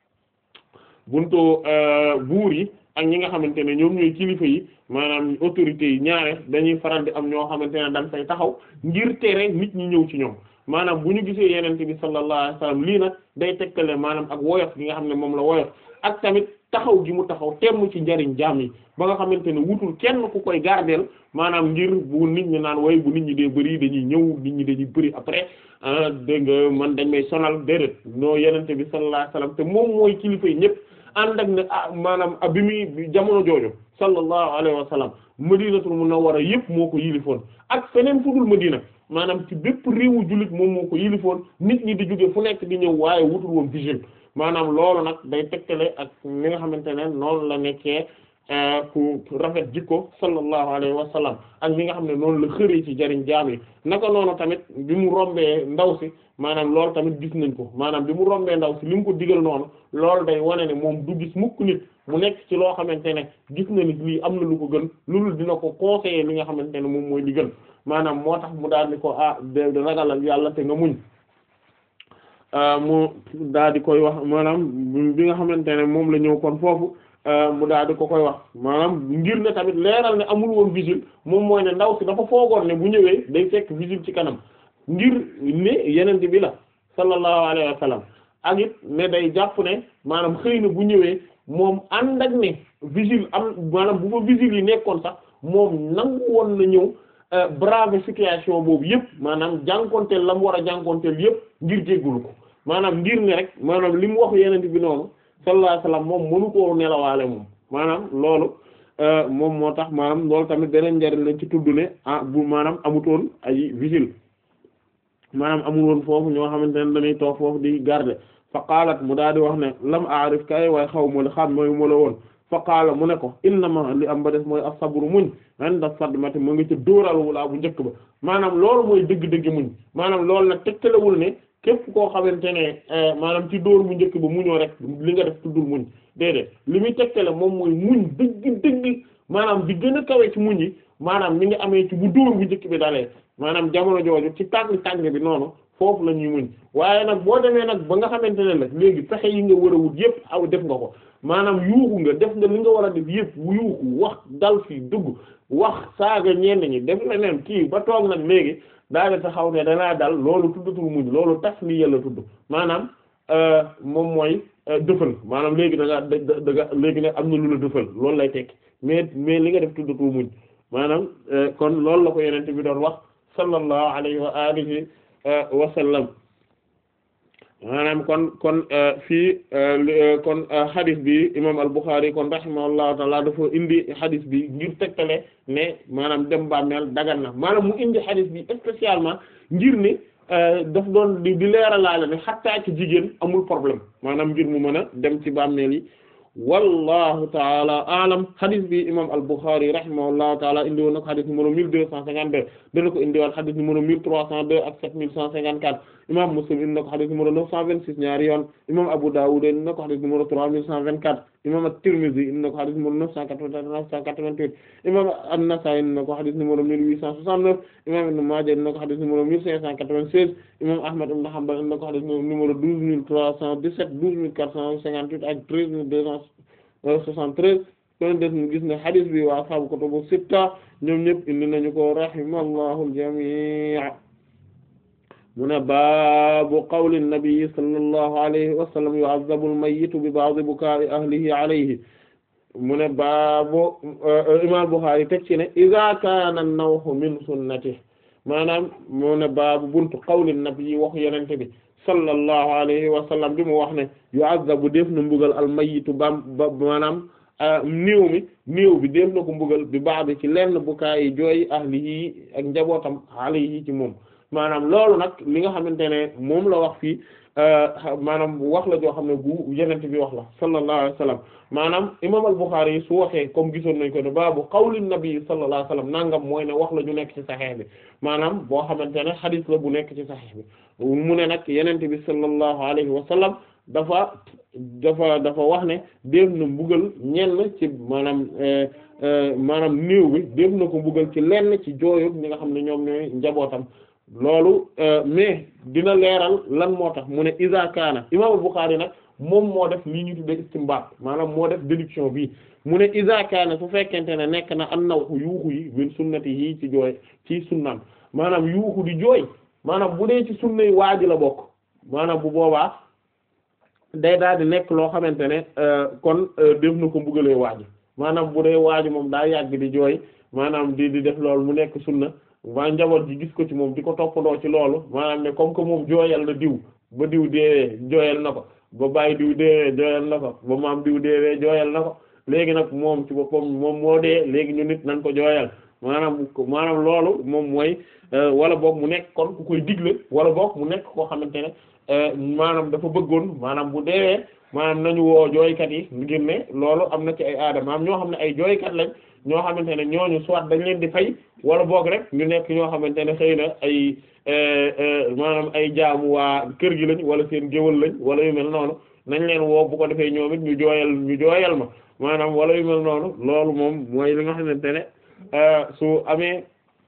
buntu buur yi ak ñi nga xamante ne ñoom ñooy kilifa yi maanaam autorités yi ñaare dañuy faral di am ñoo xamante ne dañ fay taxaw ngir tere nit ñi ñëw ci ñoom maanaam bu ñu gisee yenente bi sallallahu alayhi wasallam lii nag day tekkale maanaam ak woyof gi nga xam ne moom la woyof ak tamit taxaw gi mu taxaw temm ci njariñ jaam yi ba nga xamante ne wutul kenn ku koy gardeel maanaam ngir bu nit ñi naan way bu nit ñi dee bëri dañuy ñëw nit ñi dañuy bëri après ah dégg nga man dañ may sonal déedéet noo yenente bi sallallahu alayhi wasallam te moom mooy kilifa yi ñëpp ànd ak ne ah maanaam bi muy jamono jooju sallallahu alayhi wa sallam madinatul munawwara yëpp moo ko yilifoon ak feneen fu dul madina maanaam ci bépp réewu jullit moom moo ko yilifoon nit ñi di jóge fu nekk di ñëw waaye wutul woon vigile maanaam loolu nag day tegtale ak li nga xamante ne noonu la nekkee ku rafet jikko sallallahu alayhi wa sallam ak li nga xam ne noonu la xëree ci jariñ jaam yi naka noonu tamit bi mu rombee ndaw si maanaam loolu tamit gis nañ ko maanaam bi mu rombee ndaw si li mu ko digal noonu loolu day wane ne moom du gis mukk nit mu nekk ci loo xamante ne gis na nit lii am na lu ko gën loolu dina ko conseiller li nga xamante ne moom mooy li gën maanaam moo tax mu daal di ko ah de ragalal yàlla te nga muñ mu daal di koy wax maanaam bi nga xamante ne moom la ñëw kon foofu mu daal di ko koy wax maanaam ngir ne tamit leeral ne amul woon vigile moom mooy ne ndaw si dafa foogoon ne bu ñëwee day fekk vigile ci kanam ngir ne yeneen bi la sallallahu alayhi wa sallam ak it ne day jàpp ne maanaam xëy na bu ñëwee moom ànd ak ne vigile am maanaam bu fa vigile yi nekkoon sax moom nangu woon na ñëw brave situation boobu yëpp maanaam jànkonteel la mu war a jànkonteel yëpp ngir jéggulu ko maanaam ngir ne rek maanaam li mu wax yeneen bi noonu sallallahu alayhi wasallam moom mënu koo nelawaale moom maanaam loolu moom moo tax maanaam loolu tamit beneen njariñ lañ ci tudd ne ah bu maanaam amutoon ay vigile maanaam amul woon foofu ñoo xamante ne dañuy toog foofu di garder fa qaalat mu daal di wax ne lam aarif kay waaye xaw ma li xam mooy mu la woon fa qaala mu ne ko innama li am ba des mooy as-sabru muñ inda sadmati mu ngi ci dóoral wulaa bu njëkk ba maanaam loolu mooy dëgg-dëgg muñ maanaam loolu nag tegtalewul ne képp koo xamante ne maanaam ci dóor bu njëkk ba muñoo rek li nga def tuddul muñ déedéet li muy tegtale moom mooy muñ dëgg dëgg maanaam di gën a kawe ci muñ yi maanaam mi ngi amee ci bu dóor bu njëkk bi dalee maanaam jamono jooju ci tàng tàng bi noonu foofu la ñuy muñ waaye nag boo demee nag ba nga xamante ne nag léegi pexe yi nga war a wut yépp aw def nga ko maanaam yuuxu nga def nga li nga war a def yépp yuuxu wax dal fi dugg wax saaga ñenn ñi def leneen kii ba toog nag léegi daal di taxaw ne danaa dal loolu tuddatul muñ loolu tas li yàlla tudd maanaam moom mooy dëfal maanaam léegi da nga da nga léegi nag am na lu la dëfal loolu lay tekki mais mais li nga def tuddatul muñ maanaam kon loolu la ko yenente bi doon wax sallallahu alayhi wa alihi wa sallam maanaam kon kon fii kon hadith bi imam al-Bukhari kon rahimahullahu taala dafa indi hadith bi ngir tegtale ne maanaam dem bàmmeel dagan na maanaam mu indi hadith bi spécialement ngir ne daf doon di di leeralaale ne xattaa ci jigéen amul problème maanaam ngir mu mën a dem ci bàmmeel yi wallahu taala alam hadith bi imam al-Bukhari rahimahullahu taala indi woon na ko hadith numéro mille deux cent cinquante-deux dana ko indi woon hadith numéro mille trois cent deux ak sept mille cent cinquante-quatre imam Muslim indi na ko hadith numéro neuf cent vingt-six ñaari yoon imam Abu Dawud indi na ko hadith numéro trois mille cent vingt-quatre imam at-Tirmidhi indi na ko hadith numéro neuf cent quatre-vingt-neuf cent quatre-vingt-huit imam an-Nasa'i indi na ko hadith numéro mille huit cent soixante-neuf imam Ibn Majah indi na ko hadith numéro mille cinq cent quatre-vingt-seize imam Ahmad ibn Hanbal indi na ko hadith numéro douze mille trois cent dix-sept douze mille quatre cent cinquante-huit ak treize mille deux cent 73 kon def ñu gis ne hadith bi waa ashaabu kutubu sitta ñoom ñëpp indi nañu ko rahimallahu al-jamii' mu ne baabu qawli nabi sallallahu alayhi wa sallam yu'azzabu al-mayyitu bi ba'di bukaa'i ahlihi alayhi mu ne baabu imam Bukhari teg ci ne idha kaana an-nawhu min sunnatihi maanaam mu ne baabu buntu qawli nabi waxu yenente bi sallallahu alayhi wa sallam bi mu wax ne yu'azzabu def na mbugal almayitu bam ba maanaam néew mi néew bi def na ko mbugal bi baax bi ci lenn bukaayi jooy ahlihi ak njabootam alayhi ci moom maanaam loolu nag li nga xamante ne moom la wax fii maanaam wax la joo xam ne bu yenent bi wax la sallallahu alayhi wa sallam maanaam imam al-Bukhari yi su waxee comme gisoon nañ ko ne baabu qawli nabi sallallahu alayhi wa sallam nangam mooy ne wax la ñu nekk ci saxiix bi maanaam boo xamante ne xadiis la bu nekk ci saxiix bi mu ne nag yenent bi sallallahu alayhi wa sallam dafa dafa dafa wax ne def na mbugal ñenn ci maanaam maanaam néew bi def na ko mbugal ci lenn ci jooyu ñi nga xam ne ñoom ñooy njabootam loolu mais dina leeral lan moo tax mu ne iza kaana imaamul Bukhari nag moom moo def li ñu tuddee istinbaat maanaam moo def déduction bi mu ne iza kaana su fekkente ne nekk na an naw yuuxu yi min sunnati yi ci jooy ci sunnaam maanaam yuuxu di jooy maanaam bu dee ci sunnay waaji la bokk maanaam bu boobaa day daal di nekk loo xamante ne kon def na ko mbugalee waaji maanaam bu dee waaji moom daa yàgg di jooy maanaam di di def loolu mu nekk sunna waa njaboot ji gis ko ci moom di ko toppandoo ci loolu maanaam ne comme que moom jooyal na diw ba diw deewee jooyal na ko ba bàyyi diw deewee jooyal na ko ba maam diw deewee jooyal na ko léegi nag moom ci boppam moom moo dee léegi ñu nit nañ ko jooyal maanaam maanaam loolu moom mooy wala boog mu nekk kon ku koy digle wala boog mu nekk koo xamante ne maanaam dafa bëggoon maanaam bu deewee maanaam nañu woo jooykat yi ngir ne loolu am na ci ay aada maanaam ñoo xam ne ay jooykat lañ ñoo xamante ne ñooñu soit dañ leen di fay wala boog rek ñu nekk ñoo xamante ne xëy na ay maanaam ay jaamu waa kër gi lañ wala seen géwal lañ wala yu mel noonu nañ leen woo bu ko defee ñoom it ñu jooyal ñu jooyal ma maanaam wala yu mel noonu loolu moom mooy li nga xamante ne su amee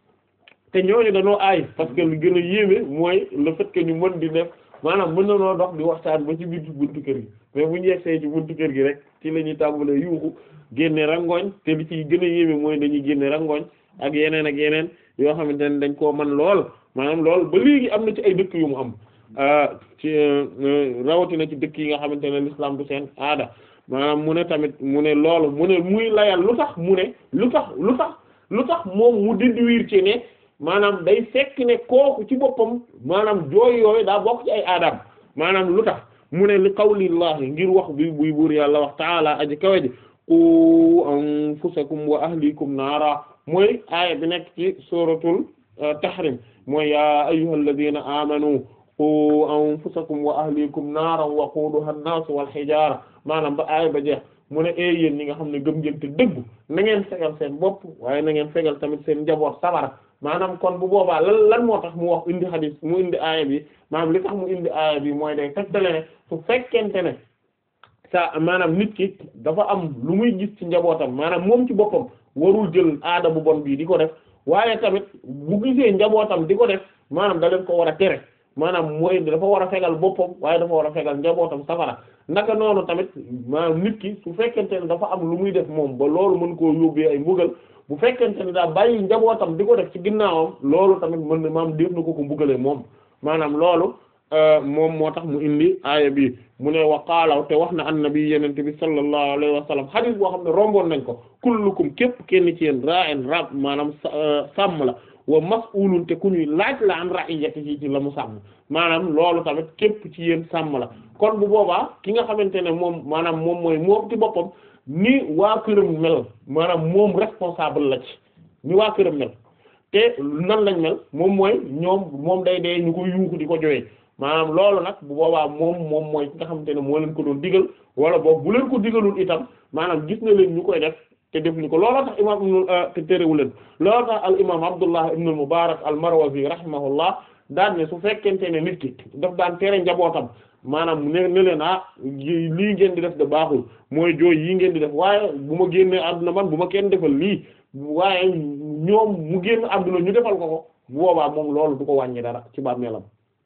te ñooñu dañoo aay parce que lu gën a yéeme mooy le fait que ñu mën di def maanaam mën na noo dox di waxtaan ba ci biir buntu kër gi mais bu ñu yegsee ci buntu kër gi rek ci la ñuy tàmbalee yuuxu génne rangooñ te li ci gën a yéeme mooy dañuy génne rangooñ ak yeneen ak yeneen yoo xamante ne dañ koo man lool maanaam lool ba léegi am na ci ay dëkk yu mu am ci rawatina ci dëkk yi nga xamante ne l'islam du seen aada maanaam mu ne tamit mu ne loolu mu ne muy layal lu tax mu ne lu tax lu tax lu tax moom mu déduire ci ne maanaam day fekk ne kooku ci boppam maanaam jooy yooyu daa bokk ci ay aadam maanaam lu tax mu ne li qawlillahi ngir wax bi buy buur yàlla wax taala aji kawe ji qu anfusakum wa ahlikum naara mooy aaya bi nekk ci suratul tahrim mooy ya ayyuhal ladina amanu qu anfusakum wa ahlikum naaran waquduha an-nas wal hijara maanaam ba aaya ba jeex mu ne ee yéen ñi nga xam ne gëm ngeen te dëggu na ngeen fegal seen bopp waaye na ngeen fegal tamit seen njaboot sabara maanaam kon bu boobaa lan lan moo tax mu wax indi hadis mu indi aaya bi maanaam li tax mu indi aaya bi mooy day tegtale ne su fekkente ne sa maanaam nit ki dafa am lu muy gis ci njabootam maanaam moom ci boppam warul jël aada bu bon bii di ko def waaye tamit bu gisee njabootam di ko def maanaam da leen ko war a tere maanaam mooy dafa war a fegal boppam waaye dafa war a fegal njabootam safara naka noonu tamit maanaam nit ki su fekkente ne dafa am lu muy def moom ba loolu mën koo yóbbee ay mbugal bu fekkente ne daa bàyyi njabootam di ko def ci ginnaawam loolu tamit mën na maam def na ko ko mbugalee moom maanaam loolu moom moo tax mu indi aaya bi mu ne wa qaala te wax na annabi yenente bi sallallahu alayhi wa sallam hadith boo xam ne romboon nañ ko kullukum képp kenn ci yéen ra'in rab maanaam sàmm la wa mas'ulun te ku ñuy laaj la an ra'iyatihi ci la mu sàmm maanaam loolu tamit képp ci yéen sàmm la kon bu boobaa ki nga xamante ne moom maanaam moom mooy moom ci boppam ni waa këram mel maanaam moom responsable la ci ni waa këram mel te nan lañ mel moom mooy ñoom moom day dee ñu ko yuuxu di ko joyee maanaam loolu nag bu boobaa moom moom mooy ki nga xamante ne moo leen ko doon digal wala boog bu leen ko digalul itam maanaam gis na leen ñu koy def te defuñu ko looloo tax imaam ibnul te terewu leen looloo tax al imaam Abdullah ibnul Mubarak al Marwazi rahimahullah daan ne su fekkente ne nit ki daf daan tere njabootam maanaam ne ne leen ah lii ngeen di def de baaxul mooy jooy yii ngeen di def waaye bu ma génnee àdduna man bu ma kenn defal lii waaye ñoom mu génn àdduna ñu defal ko ko bu boobaa moom loolu du ko wàññi dara ci bàmmeelam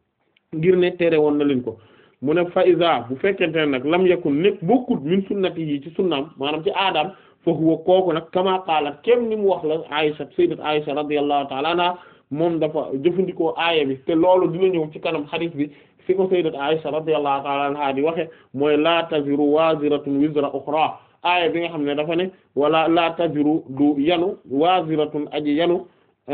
ngir ne tere woon na leen ko mu ne faiza bu fekkente ne nag lam yakun nekk bokkut min sunnati yi ci sunnaam maanaam ci aadaam fa huwa kooku nag kama qaalat kem ni mu wax la Aisha sayyidat Aisha radiyallahu ta'ala anha moom dafa jëfandikoo aaya bi te loolu dina ñëw ci kanam hadith bi fi ko sayyidat Aisha radiyallahu ta'ala anha di waxe mooy la taziru waziratun wizra ukhra aaya bi nga xam ne dafa ne wala la taziru du yanu waziratun aji yanu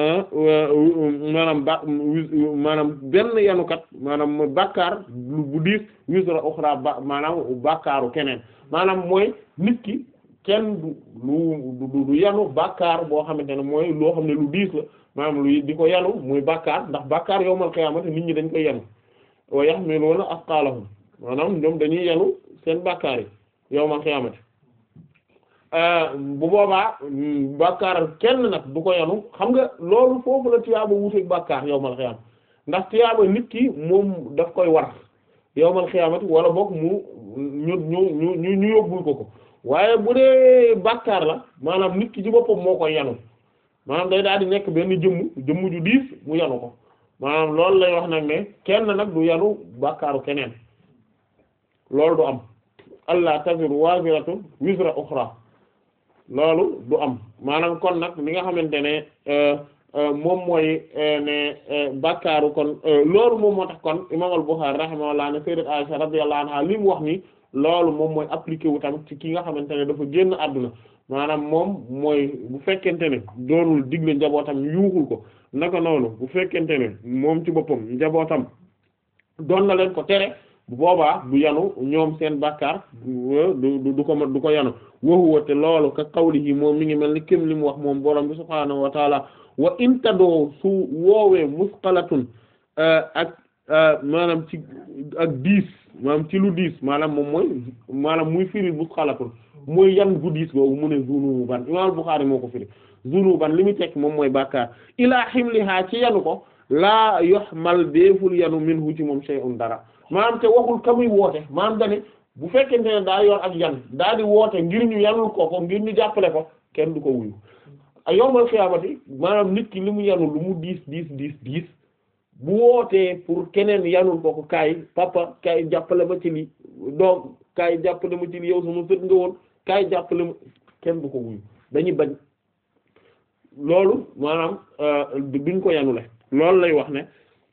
maanaam ba maanaam benn yanukat maanaam mooy bàkkaar bu diis wizra ukhra ba maanaam bàkkaaru keneen maanaam mooy nit ki kenn du lu du yanu bàkkaar boo xamante ne mooy loo xam ne lu diis la maanaam lu di ko yanu muy bàkkaar ndax bàkkaar yawmal qiyaamati nit ñi dañ koy yanu wa yahmiluuna asqaalahum maanaam ñoom dañuy yanu seen bàkkaar yi yawmal qiyaamati bu boobaa bàkkaar kenn nag du ko yanu xam nga loolu foofu la tiyaaba wuuteeg bàkkaar yawmal qiyaama ndax tiyaaba nit ki moom daf koy war yawmal qiyaamati wala boog mu ñu ñu ñu ñu yóbbul ko ko waaye bu dee bàkkaar la maanaam nit ki ci boppam moo koy yanu maanaam day daal di nekk benn jëmm jëmm ju diis mu yanu ko maanaam loolu lay wax nag ne kenn nag du yanu bàkkaaru keneen loolu du am allah taziru waziratun wizra ukhra loolu du am maanaam kon nag li nga xamante ne moom mooy ne bàkkaaru kon loolu moom moo tax kon imam al-Bukhari rahimahullah ne sayyidat Aisha radiyallahu anha li mu wax ni loolu moom mooy appliqué wu tamit ci ki nga xamante ne dafa génn àdduna maanaam moom mooy bu fekkente ne doonul digle njabootam yuuxul ko naka noonu bu fekkente ne moom ci boppam njabootam doon na leen ko tere bu boobaa du yanu ñoom seen bàkkaar du du ko du ko yanu waxuwa te loolu ka qawlihi moom mi ngi mel ni kim li mu wax moom borom bi subhaanahu wa taala wa intadoo su woowee musqalatun ak maanaam ci ak diis maanaam ci lu diis maanaam moom mooy maanaam muy firi musqalatun mooy yan gu diis boobu mu ne zunuban imaam Bukhari moo ko firi zunuban li muy tekk moom mooy bàkkaar ilaa himliha ci yanu ko laa yuhmal deeful yanu minhu ci moom shay'un dara maanaam te waxul ka muy woote maanaam dane bu fekkente ne daa yor ak yan daa di woote ngir ñu yanul ko ko ngir ñu jàppale ko kenn du ko wuyu a yowmal xiyaamati maanaam nit ki li mu yanu lu mu diis diis diis diis bu wootee pour keneen yanul ko ko kaay papa kaay jàppale ma ci li doom kaay jàppale ma ci li yow sama sët nga woon kaay jàppale ma kenn du ko wuyu dañuy bañ loolu maanaam duñ ko yanule loolu lay wax ne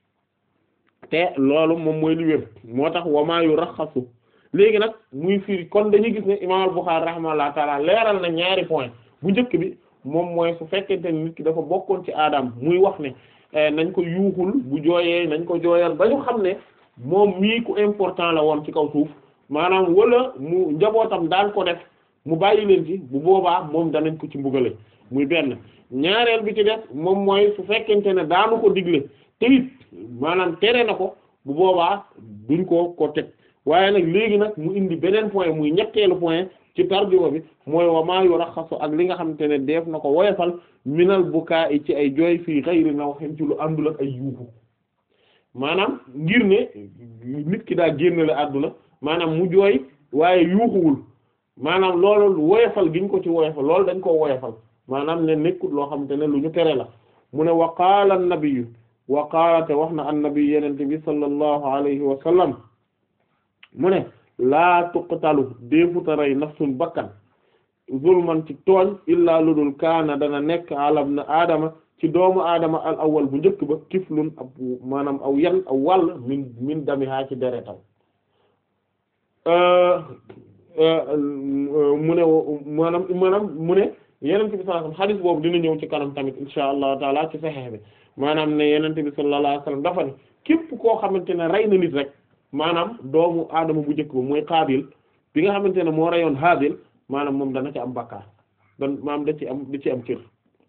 te loolu moom mooy li wér moo tax wamaa yu raxasu léegi nag muy firi kon dañuy gis ne imaam al-Bukhari rahimahullah taala leeral na ñaari point bu njëkk bi moom mooy su fekkente ne nit ki dafa bokkoon ci aadam muy wax ne nañ ko yuuxul bu jooyee nañ ko jooyal ba ñu xam ne moom mii ku important la woon ci kaw suuf maanaam wala mu njabootam daan ko def mu bàyyi leen ci bu boobaa moom danañ ko ci mbugale muy benn ñaareel bi ci def moom mooy su fekkente ne daanu ko digle te it maanaam tere na ko bu boobaa duñ ko ko teg waaye nag léegi nag mu indi beneen point muy ñetteelu point ci tarjuma bi mooy wa maa yuraxasu ak li nga xamante ne def na ko woyofal minal bukaa ci ay jooy fii xayri nawhin ci lu àndul ak ay yuuxu maanaam ngir ne nit ki daa génnale àdduna maanaam mu jooy waaye yuuxuwul maanaam loolu woyofal giñ ko ci woyofal loolu dañ koo woyofal maanaam ne nekkut loo xamante ne lu ñu tere la mu ne wa qaala an-nabiyyu wa qaala te wax na an-nabi yenente bi sallallahu alayhi wa sallam mu ne laa tuqtalu déefuta rey nafsun bakkan zulman ci tooñ illaa ludul kaana dana nekk alam na aadama ci doomu aadama al awwal bu njëkk ba kiflun ab maanaam aw yan aw wàll min min damihaa ci deretam mu ne maanaam maanaam mu ne yenente bi sallallahu alayhi wasallam hadith boobu dina ñëw ci kanam tamit insha allahu taala ci Sahih bi maanaam ne yenente bi sallallahu alayhi wasallam dafa ne képp koo xamante ne rey na nit rek maanaam doomu aadama bu njëkk ba mooy Qaabil bi nga xamante ne moo reyoon Haabil maanaam moom dana ci am bakkaar dan maanaam da ci am da ci am cër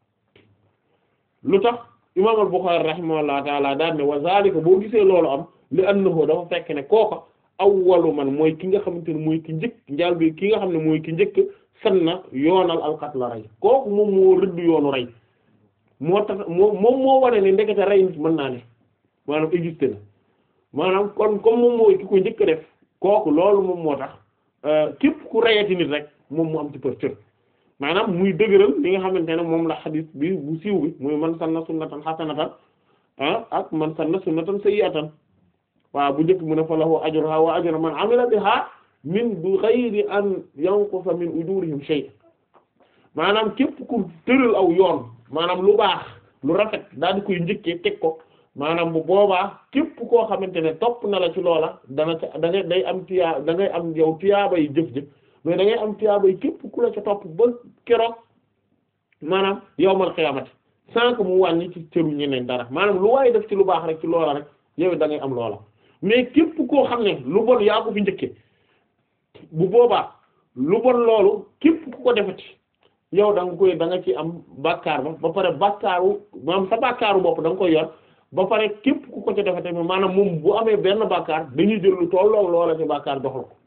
lu tax imaam al-Bukhari rahimahullahu taala daan ne wa zalika boo gisee loolu am li annahu dafa fekk ne kooka awwalu man mooy ki nga xamante ne mooy ki njëkk njaal bi ki nga xam ne mooy ki njëkk sanna yoonal alqatla rey kooku moom moo rëdd yoonu rey moo tax moo moom moo wane ne ndekete rey nit mën naa ne maanaam existé na maanaam kon comme moom mooy ki ko njëkk def kooku loolu moom moo tax képp ku reyati nit rek moom mu am ci për cër maanaam muy dëgëral li nga xamante ne moom la xadis bi bu siiw bi muy man sanna sunnatan hasanatan ah ak man sanna sunnatan sayyi'atan waaw bu njëkk mu ne fa lahu ajruha wa ajru man amila biha min bi ghayri an yanqusa min ujurihim shay maanaam képp ku tëral aw yoon maanaam lu baax lu rafet daal di koy njëkkee teg ko maanaam bu boobaa képp koo xamante ne topp na la ci loola dana ca da ngay day am tiyaa da ngay am yow tiyaabay jëf-jëf mais da ngay am tiyaabay képp ku la ca topp ba keroog maanaam yawmal xiyaamati sans que mu wàññi ci cëru ñeneen dara maanaam lu waaye def ci lu baax rek ci loola rek yow da ngay am loola mais képp koo xam ne lu bon yaa ko fi njëkke bu boobaa lu bon loolu képp ku ko defati yow da nga koy da nga ci am bàkkaar ba ba pare bàkkaaru maanaam sa bàkkaaru bopp da nga koy yor ba pare képp ku ko ca defe tamit maanaam moom bu amee benn bàkkaar dañuy jël lu tolloog loola ci bàkkaar dox la ko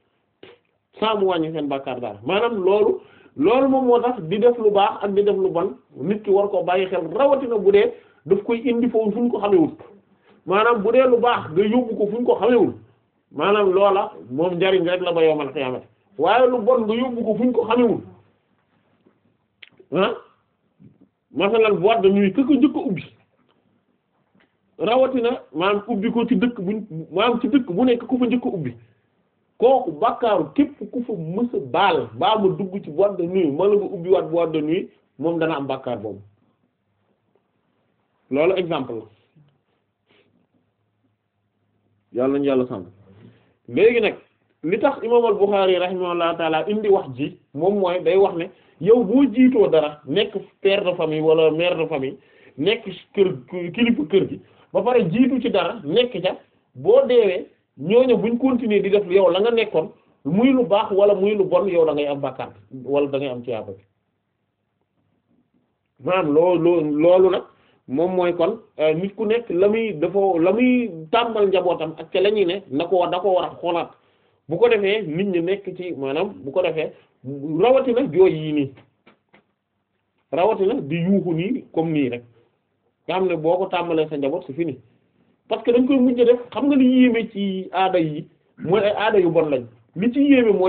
saa mu wàññi seen bàkkaar dara maanaam loolu loolu moom moo tax di def lu baax ak di def lu bon nit ki war koo bàyyi xel rawatina bu dee daf koy indi foofu fu ñu ko xamewul maanaam bu dee lu baax nga yóbbu ko fu ñu ko xamewul maanaam loola moom njariñ rek la ba yowmal xiyaamati waaye lu bon nga yóbbu ko fu ñu ko xamewul ah masalan boîte de nuit këka njëkk a ubbi rawatina maanaam ubbi ko ci dëkk buñ maanaam ci dëkk bu nekk ku fa njëkk a ubbi kooku bakkaaru képp ku fa mës a baal baa ma dugg ci boîte de nuit ma la nga ubbi waat boîte de nuit moom dana am bakkaar boobu loolu exemple la yàlla nañu yàlla sàmm léegi nag li tax imaam al-Bukhari rahimahullahu taala indi wax ji moom mooy day wax ne yow boo jiitoo dara nekk père de famille wala mère de famille nekk kër kilifa kër gi ba pare jiitu ci dara nekk ca boo deewee ñooñu buñ continuer di def yow la nga nekkoon muy lu baax wala muy lu bon yow da ngay am bàkkaar wala da ngay am tiyaaba bi maanaam loolu loolu nag moom mooy kon nit ku nekk la muy dafa la muy tàmbal njabootam ak ca la ñuy ne na ko da ko war a xoolaat bu ko defee nit ñi nekk ci maanaam bu ko defee rawatina jooy yii nii rawatina di yuuxu nii comme nii rek nga xam ne boo ko tàmbalee sa njaboot c'est fini parce que dañ koy mujj def xam nga li yéeme ci aada yi mooy ay aada yu bon lañ li ci yéeme mooy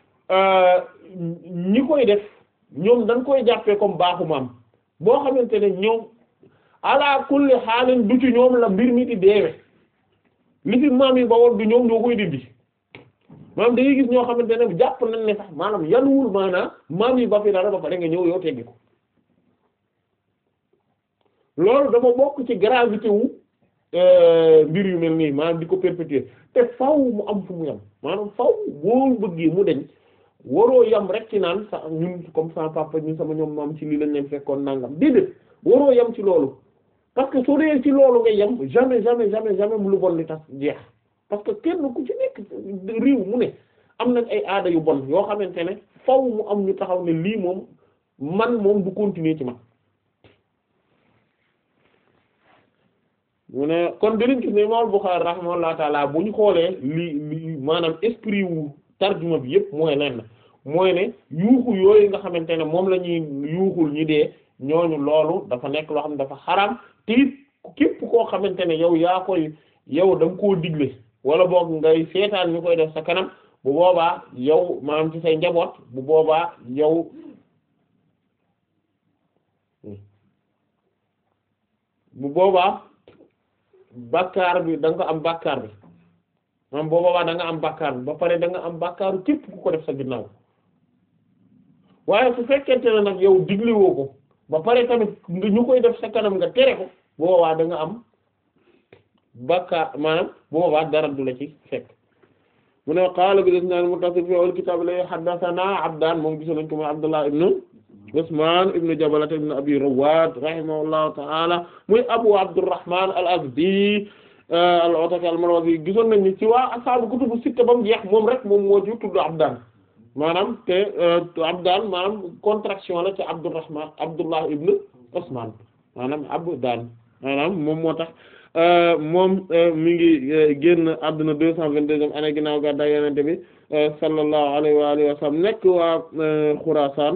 ñi koy def ñoom dañ koy jàppee comme baaxu maam boo xamante ne ñoom ala kulli xaalin du ci ñoom la mbir mi di deewe li fi maam yi ba woon du ñoom ñoo koy dindi maanaam da ngay gis ñoo xamante ne jàpp nañ ne sax maanaam yanuwul maanaam maam yi ba fi dara ba pare nga ñëw yow teggi ko loolu dafa bokk ci gravité wu mbir yu mel nii maanaam di ko perpétuer te faw mu am fu mu yam maanaam faw boo bëggee mu deñ waroo yam rek ci naan sa ñun comme sama papa ñun sama ñoom maam ci lii lañ leen fekkoon nangam déedéet waroo yam ci loolu parce que soo dee ci loolu nga yam jamais jamais jamais jamais mu lu bon li tax jeex parce que kenn ku ci nekk réew mu ne am na ay aada yu bon yoo xamante ne faw mu am ñu taxaw ne lii moom man moom du continuer ci man mu ne kon dinañ gis ne Imam Bukhari rahimahullahu taala bu ñu xoolee li li maanaam esprit wu tarjuma bi yëpp mooy lenn mooy ne yuuxu yooyu nga xamante ne moom la ñuy yuuxul ñi dee ñooñu loolu dafa nekk loo xam ne dafa xaram te it képp koo xamante ne yow yaa koy yow da nga koo digle wala boog ngay seetaan ñu koy def sa kanam bu boobaa yow maanaam ci say njaboot bu boobaa yow bu boobaa bàkkaar bi da nga ko am bàkkaar bi maanaam bu boobaa da nga am bàkkaar bi ba pare da nga am bàkkaaru képp ku ko def sa ginnaaw waaye su fekkente ne nag yow digliwoo ko ba pare tamit nga ñu koy def sa kanam nga tere ko bu boobaa da nga am bàkkaar maanaam bu boobaa dara du la ci fekk mu ne qaala bi isnaad muttasil fi al kitaab la haddathana Abdaan moom gisoon nañ ko mooy Abdullah ibn Usmaan ibn Jabalata ibn Abi Rawwaad rahimahullahu ta'ala muy Abu Abdurrahman al-Azdi al-Ataki al-Marwazi gisoon nañ ni ci waa ashaabu kutubu sitta ba mu jeex moom rek moom moo ci tudd Abdaan maanaam te Abdaan maanaam contraction la ci Abdurrahman Abdullah ibn Usmaan maanaam Abdaan maanaam moom moo tax moom mi ngi génn àdduna deux cent vingt-deuxième année ginnaaw gàddaay Yonent bi sallallahu alayhi wa alihi wa sallam nekk waa Xuraasaan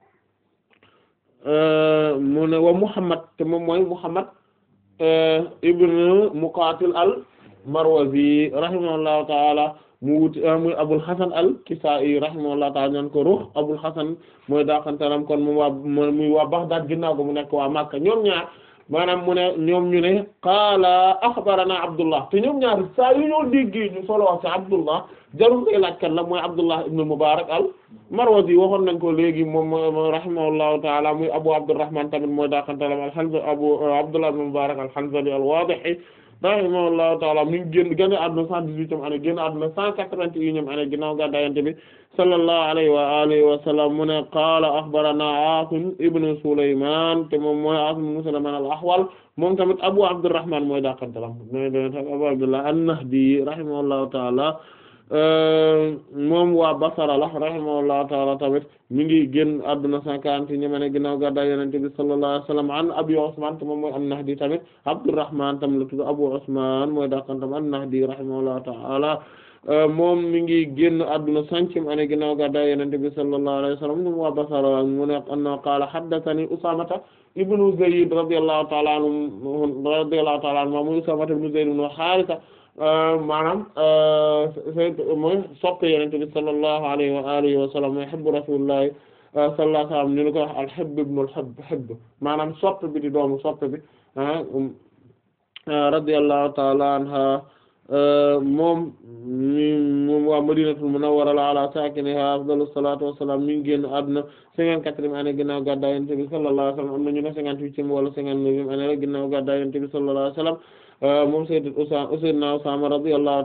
mu ne wa Muhammad te moom mooy Muhammad ibn Muqatil al-Marwazi rahimahullahu ta'ala mu wuti muy Abul Hasan al-Kisa'i rahimahullahu ta'ala ñaan ko Ruh Abul Hasan mooy daakantaram kon mu waa muy waa Baghdad ginnaaw ko mu nekk waa Makka ñoom ñaar maanaam mu ne ñoom ñu ne qaala axbarana Abdullah te ñoom ñaar saa yu ñoo déggee ñu solo wax ci Abdullah jarul koy laaj kan la mooy Abdullah ibn Mubarak al-Marwazi waxoon nañ ko léegi moom rahimahullahu ta'ala muy Abu Abdurrahman tamit mooy daakantaram al-Hanzali Abu Abdullah ibn Mubarak al-Hanzali al-Wadihi rahimahullahu ta'ala mi ngi génn génn àdduna cent dix-huitième année génn àdduna cent quatre-vingt-unième année ginnaaw gàddaay Yonent bi sallallahu alayhi wa alihi wa sallam mu ne qaala akhbarana Aasim ibn Sulaymaan te moom mooy Aasim ibn Sulaymaan al-Ahwal moom tamit Abu Abdurrahman mooy dàqantalam Abu Abdullah an-Nahdi rahimahullahu ta'ala moom waa Basra la rahimahullahu ta'ala tamit mi ngi génn àdduna cent quarante-unième année ginnaaw gàddaay Yonent bi sallallahu alayhi wa sallam an Abi Usmaan te moom mooy an-Nahdi tamit Abdurrahman tam la tudd Abu Usmaan mooy dàqantam an-Nahdi rahimahullahu ta'ala moom mi ngi génn àdduna centième année ginnaaw gàddaay Yonent bi sallallahu alayhi wa sallam moom waa Basra mu ne anna qaala haddathani Usaamata ibnu Zayd radiyallahu ta'ala anhu radiyallahu ta'ala anhu muy Usaamata ibnu Zayd ibnu Haaritha maanaam mooy soppe Yonent bi sallallahu alayhi wa alihi wa sallam mooy hibbu rasulillahi sallallahu alayhi wa sallam ñu ngi ko wax al-hibb ibnu al-hibb hibb maanaam soppe bi di doomu soppe bi radiyallahu ta'ala anha moom mi moom waa Madinatul Munawwara ala saakinihaa afdalu salaatu wa salaam mi ngi génn àdduna cinquante-quatrième année ginnaaw gàddaay Yonent bi sallallahu alayhi wa sallam am na ñu ne cinquante-huitième wala cinquante-neuvième année ginnaaw gàddaay Yonent bi sallallahu alayhi wa sallam moom Sayyid Usaama Sayyidina Usaama radiyallahu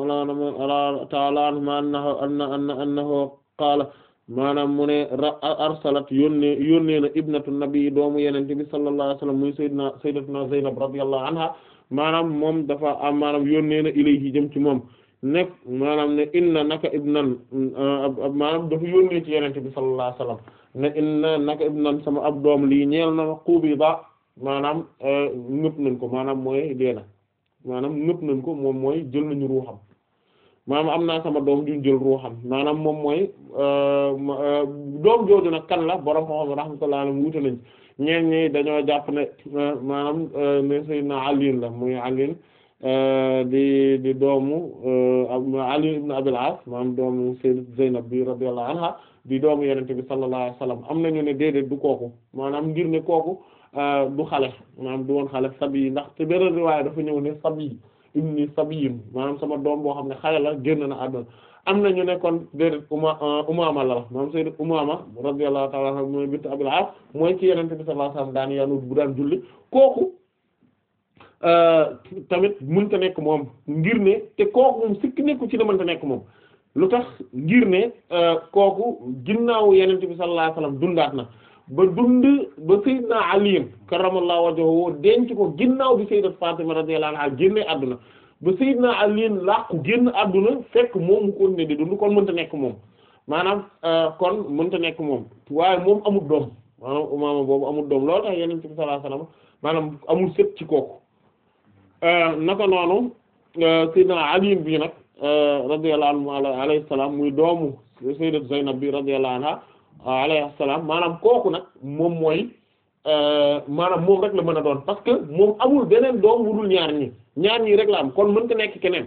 ta'ala anhu annahu anna annahu qaala maanaam mu ne arsalat yónnee yónnee na ibnatu nabi doomu Yonent bi sallallahu alayhi wa sallam muy Sayyidina Sayyidatuna Zaynab radiyallahu anha maanaam moom dafa am maanaam yónnee na ilayhi jëm ci moom nekk maanaam ne inna naka ibnan maanaam dafa yónnee ci Yonent bi sallallahu alayhi wa sallam ne inna naka ibnan sama ab doom lii ñeel na qubida maanaam ngëp nañ ko maanaam mooy deena maanaam ngëp nañ ko moom mooy jël nañu ruuxam maanaam am naa sama doom duñ jël ruuxam maanaam moom mooy doom jooju nag kan la borom xam-xam rahmatullahi alayhi wuute nañ ñeen ñi dañoo jàpp ne maanaam ne Sayyidina Ali la muy Ali di di doomu Ali ibn Abil As maanaam doomu Sayyidat Zaynab bi radiyallahu anha di doomu Yonent bi sallallahu alayhi wasallam am nañu ne déedéet du kooku maanaam ngir ne kooku du xale maanaam du woon xale sabi ndax te beneen riwaaya dafa ñëw ne sabi ibni sabiyin maanaam sama doom boo xam ne xale la génn na àdduna am na ñu ne kon déedéet uma umaama la maanaam sayyidat umaama radiyallahu ta'ala anha mooy bint Abil As mooy ci Yonent bi sallallahu alayhi wasallam daan yanu bu daan julli kooku tamit mënta nekk moom ngir ne te kooku moom sikki nekku ci ne mënta nekk moom lu tax ngir ne kooku ginnaaw yenente bi sallallahu alayhi wasallam dundaat na ba dund ba sayyidna Ali karramallahu wajhahu denc ko ginnaaw bi sayyidat Fatima radiyallahu anha génne àdduna ba sayyidna Ali làqu génn àdduna fekk moom mu kon ne di dund kon mënta nekk moom maanaam kon mënta nekk moom waaye moom amul doom maanaam umaama boobu amul doom loolu tax yenente bi sallallahu alayhi wasallam maanaam amul sët ci kooku naka noonu sayyidna Ali bi nag radiyallahu anhu alayhi salaam muy doomu sayyidat Zaynab bi radiyallahu anha alayhi salaam maanaam kooku nag moom mooy maanaam moom rek la mën a doon parce que moom amul beneen doom wu dul ñaar ñi ñaar ñi rek la am kon mënta nekk keneen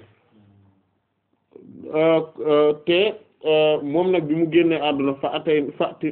te moom nag bi mu génnee àdduna fa atay fati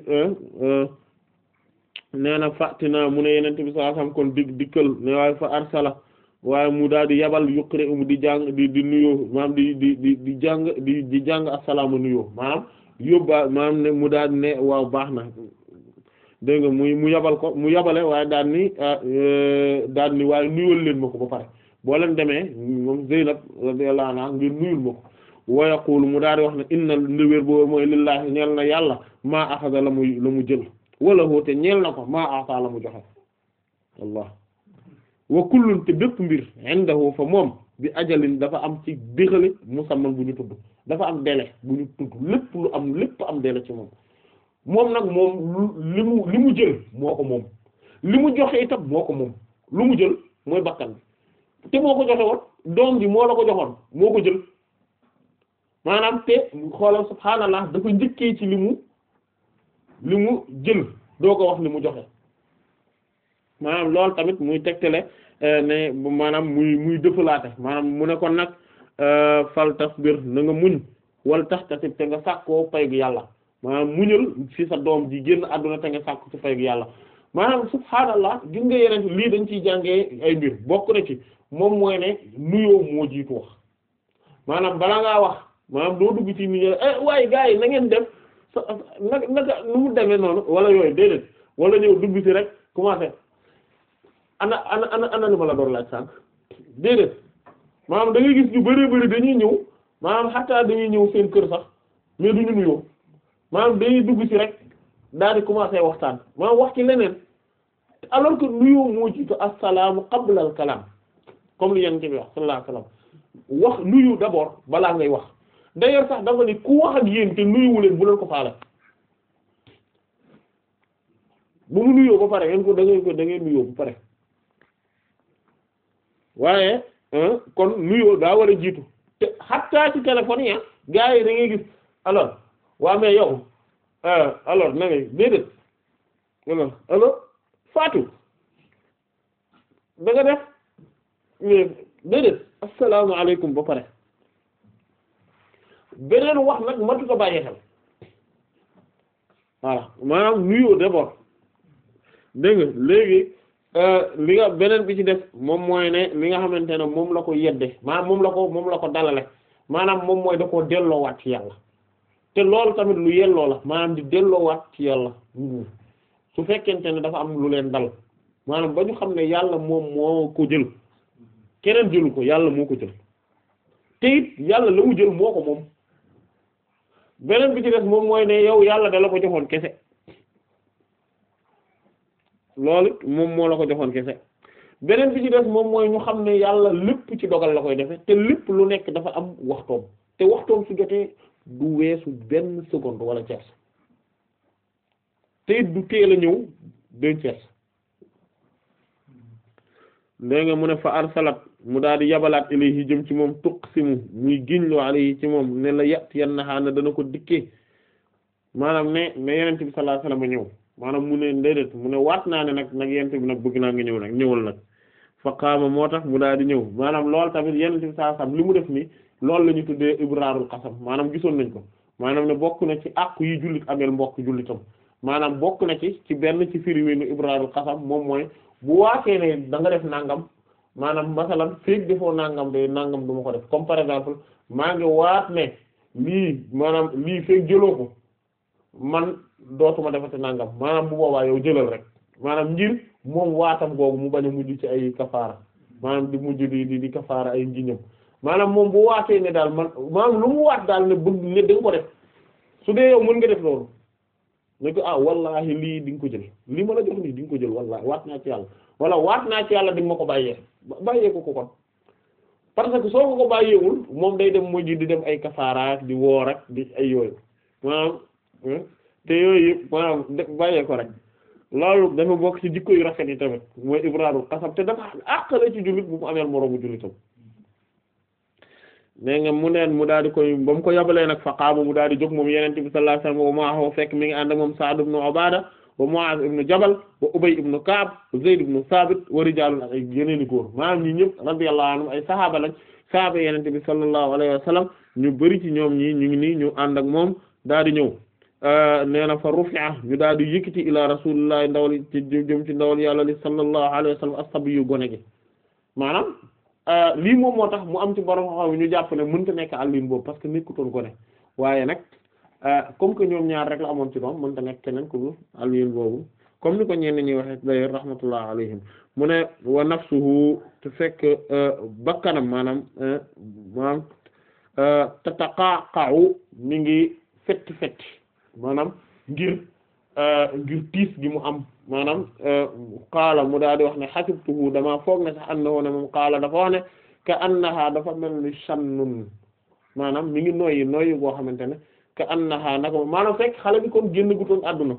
nee na fàtti naa mu ne yenente bi sallallahu alayhi wasallam kon dig dikkal ne waaye fa arsala waaye mu daal di yabal yuqri um di jàng di di nuyoo maanaam di di di di jàng di di jàng assalaamu nuyoo maanaam yóbbaa maanaam ne mu daal di ne waaw baax na dégg nga muy mu yabal ko mu yabale waaye daal ni daal ni waaye nuyul leen ma ko ba pare boo leen demee moom Zeynab radiyallahu anha ngir nuyul ma ko wa yaqulu mu daal di wax ne inna ndiwér boobu mooy lillahi ñeel na yàlla maa axada la muy la mu jël wala hoote ñeel na ko maa ata la mu joxe wallah wa kullun te bépp mbir indahu fa moom bi ajalin dafa am ci déxale musamman bu ñu tudd dafa am délai bu ñu tudd lépp lu am lépp am délai ci moom moom nag moom li mu li mu jël moo ko moom li mu joxe itam moo ko moom lu mu jël mooy bakkan bi te moo ko joxe woon doom bi moo la ko joxoon moo ko jël maanaam te xoolal subhaanallah dafa njëkkee ci li mu li mu jël doo ko wax li mu joxe maanaam loolu tamit muy tegtale ne maanaam muy muy dëfalaate maanaam mu ne kon nag fal tasbir na nga muñ wal taxtasib te nga sàkkoo pay gu yàlla maanaam muñal ci sa doom ji génn àdduna te nga sàkku ci pay gu yàlla maanaam subhaanallah gis nga yeneen lii dañ ciy jàngee ay mbir bokk na ci moom mooy ne nuyoo moo jiitu wax maanaam bala ngaa wax maanaam doo dugg ci nuyoo eh waaye gars yi na ngeen def naka naka nu mu demee noonu wala yooyu déedéet wala ñëw dugg ci rek commencé ana ana ana ana li ma la doon laaj sànq déedéet maanaam da ngay gis ñu bari bari dañuy ñëw maanaam xataa dañuy ñëw seen kër sax mais duñu nuyoo maanaam dañuy dugg ci rek daal di commencer waxtaan maanaam wax ci leneen alors que nuyoo moo jiitu assalaamu qabla al kalaam comme li yonent bi wax sallallahu alayhi wasallam wax nuyu d'abord balaa ngay wax d'ailleurs sax dafa ni ku wax ak yéen te nuyuwu leen bu leen ko faale bu mu nuyoo ba pare ngeen ko da ngeen ko da ngeen nuyoo ba pare waaye kon nuyoo daa war a jiitu te xattaa ci téléphone yi gars yi da ngay gis alors waa mais yow alors na ngay déedéet alors alors Fatou da nga def mais déedéet asalaamaaleykum ba pare beneen wax nag matu ko bàyyi xel voilà maanaam nuyoo d'abord dégg nga léegi li nga beneen bi ci def moom mooy ne li nga xamante ne moom la ko yedde maanaam moom la ko moom la ko dalale maanaam moom mooy da koo delloowaat ci yàlla te loolu tamit lu yelloo la maanaam di delloowaat ci yàlla su fekkente ne dafa am lu leen dal maanaam ba ñu xam ne yàlla moom moo ko jël keneen jëlu ko yàlla moo ko jël te it yàlla la mu jël moo ko moom beneen bi ci des moom mooy ne yow yàlla da la ko joxoon kese loolu moom moo la ko joxoon kese beneen bi ci des moom mooy ñu xam ne yàlla lépp ci dogal la koy defe te lépp lu nekk dafa am waxtoom te waxtoom su jotee du weesu benn seconde wala tiers te it du teel a ñëw deux tiers léegi nga mu ne fa arsalat mu daal di yabalaat ilayhi jëm ci moom tuqsimu muy giñloo alayhi ci moom ne la yat yan naxaa na dana ko dikkee maanaam ne ne yenent bi sallallahu alayhi wasallam ñëw maanaam mu ne déedéet mu ne waat naa ne nag nag yenent bi nag bëgg naa nga ñëw nag ñëwal nag fa qaama moo tax mu daal di ñëw maanaam loolu tamit yenent bi sallallahu alayhi wasallam li mu def nii loolu la ñu tuddee ibraarul qasam maanaam gisoon nañ ko maanaam ne bokk na ci àqu yi jullit ameel mbokk jullitam maanaam bokk na ci ci benn ci firiwéenu ibraarul qasam moom mooy bu waatee ne da nga def nangam maanaam masalan feek defoo nangam de nangam du ma ko def comme par exemple maa ngi waat ne lii maanaam lii feek jëloo ko man dootuma defati nangam maanaam bu boobaa yow jëlal rek maanaam ngir moom waatam googu mu bañ a mujj ci ay kafaara maanaam di mujj di di di kafaara ay njiñam maanaam moom bu waatee ne daal man maanaam lu mu waat daal ne bëgg ne da nga ko def su dee yow mën nga def loolu ne ko ah wallahi lii di nga ko jël lii ma la jox nii di nga ko jël wallahi waat naa ci yàlla wala waat naa ci yàlla di nga ma ko bàyyee bàyyee ko ko kon parce que soo ko ko bàyyeewul moom day dem mujj di dem ay kafaara di woor ak di ay yooyu maanaam te yooyu yëpp maanaam bàyyee ko rek loolu dafa bokk ci jikko yu rafet yi tamit mooy ibraarul qasam te dafa àqale ci jullit bu mu ameel moroomu jullitam nee nga mu neen mu daal di koy ba mu ko yabalee nag fa qaama mu daal di jóg moom yenente bi sallallahu alayhi wasallam wa ma'ahu fekk mi ngi ànd ak moom Sa'd ibn Ubaada wa Mu'aaz ibn Jabal wa Ubay ibn Ka'b wa Zayd ibn Thabit wa rijaalun ak ay yeneeni góor maanaam ñi ñëpp radiyallahu anhum ay sahaaba lañ sahaaba yenente bi sallallahu alayhi wasallam ñu bari ci ñoom ñi ñu ngi nii ñu ànd ak moom daal di ñëw nee na fa rufi'a ñu daal di yëkkati ila rasulillahi ndawal ci jëm ci ndawal yàlla li sallallahu alayhi wasallam as-sabi yu gone gi maanaam lii moom moo tax mu am ci borom xam ñu jàpp ne mënta nekk àllin boobu parce que nekkutoon gone waaye nag comme que ñoom ñaar rek la amoon ci doom mënta nekk keneen ku àllin boobu comme ni ko ñenn ñi waxee d'ailleurs rahmatullah alayhim mu ne wa nafsuhu te fekk bakkanam maanaam maanaam tataqaqa'u mi ngi fetti fetti maanaam ngir ngir tiis gi mu am maanaam qaala mu daal di wax ne xasibtuhu dama foog ne sax annahu ne moom qaala dafa wax ne ka annaha dafa mel ni shannun maanaam mi ngi noyyi noyyi boo xamante ne ka annaha naka maanaam fekk xale bi kon génn gutoon àdduna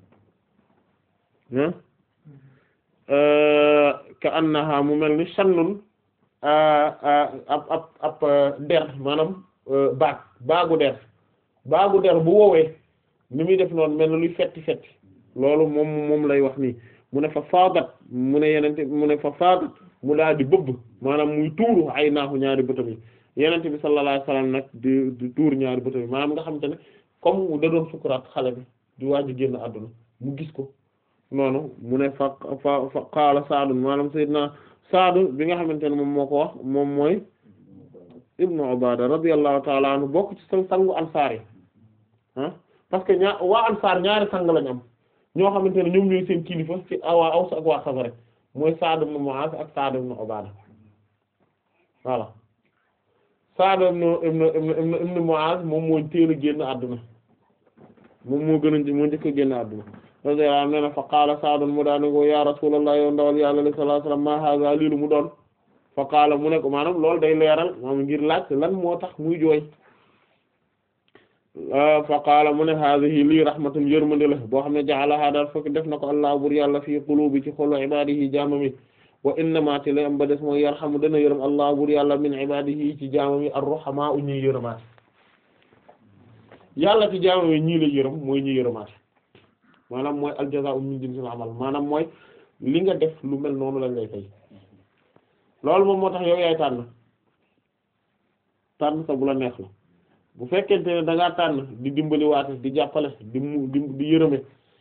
ka annaha mu mel ni shannun ab ab ab der maanaam baag baagu der baagu der bu woowee ni muy def noonu mel na luy fetti fetti loolu moom moom lay wax nii mu ne fa faagat mu ne yenente mu ne fa faagat mu daal di bëbb maanaam muy tuuru ay naaxu ñaari bëtam yi yenente bi sallallahu alayhi wasallam nag di di tuur ñaari bëtam yi maanaam nga xamante ne comme da doon sukuraat xale bi di waaj génn àdduna mu gis ko noonu mu ne fa fa fa qaala Saadu maanaam sayyidina Saadu bi nga xamante ne moom moo ko wax moom mooy ibnu Ubaada radiyallahu ta'ala anhu bokk ci sa sangu ansaar yi ah parce que ñaar waa ansaar ñaari sang lañ am ñoo xamante ne ñoom ñooy seen kilifa ci waa Aws ak waa Xasraj mooy Sa'd ibn Mu'az ak Sa'd ibn Ubaada voilà Sa'd ibn ibn ibn ibn Mu'az moom moo teel a génn àdduna moom moo gën a moo njëkk a génn àdduna radiyallahu anhu nee na fa qaala Sa'd mu daane ko ya Rasulullah yow ndawal Yàlla sallallahu alayhi wasallam ma hadha lii lu mu doon fa qaala mu ne ko maanaam loolu day leeral maanaam ngir laaj lan moo tax muy jooy fa qaala mu ne haadihi lii rahmatun yërmande la boo xam ne ja'alaha daal fokk def na ko allah bur yàlla fii qulubi ci xolu ibadihi jaamami wa innama te lay am ba des mooy yarhamu dana yërëm allah bur yàlla min ibadihi ci jaamami ar-ruhamaa u ñuy yërëmaate yàlla ci jaamami ñii la yërëm mooy ñuy yërëmaate maanaam mooy al-jazaa'u min jinsil amal maanaam mooy li nga def lu mel noonu lañ lay fay loolu moom moo tax yow yaay tànn tànn sa bu la neex la bu fekkente ne da ngaa tànn di dimbali waate di jàppale di mu di di yërëme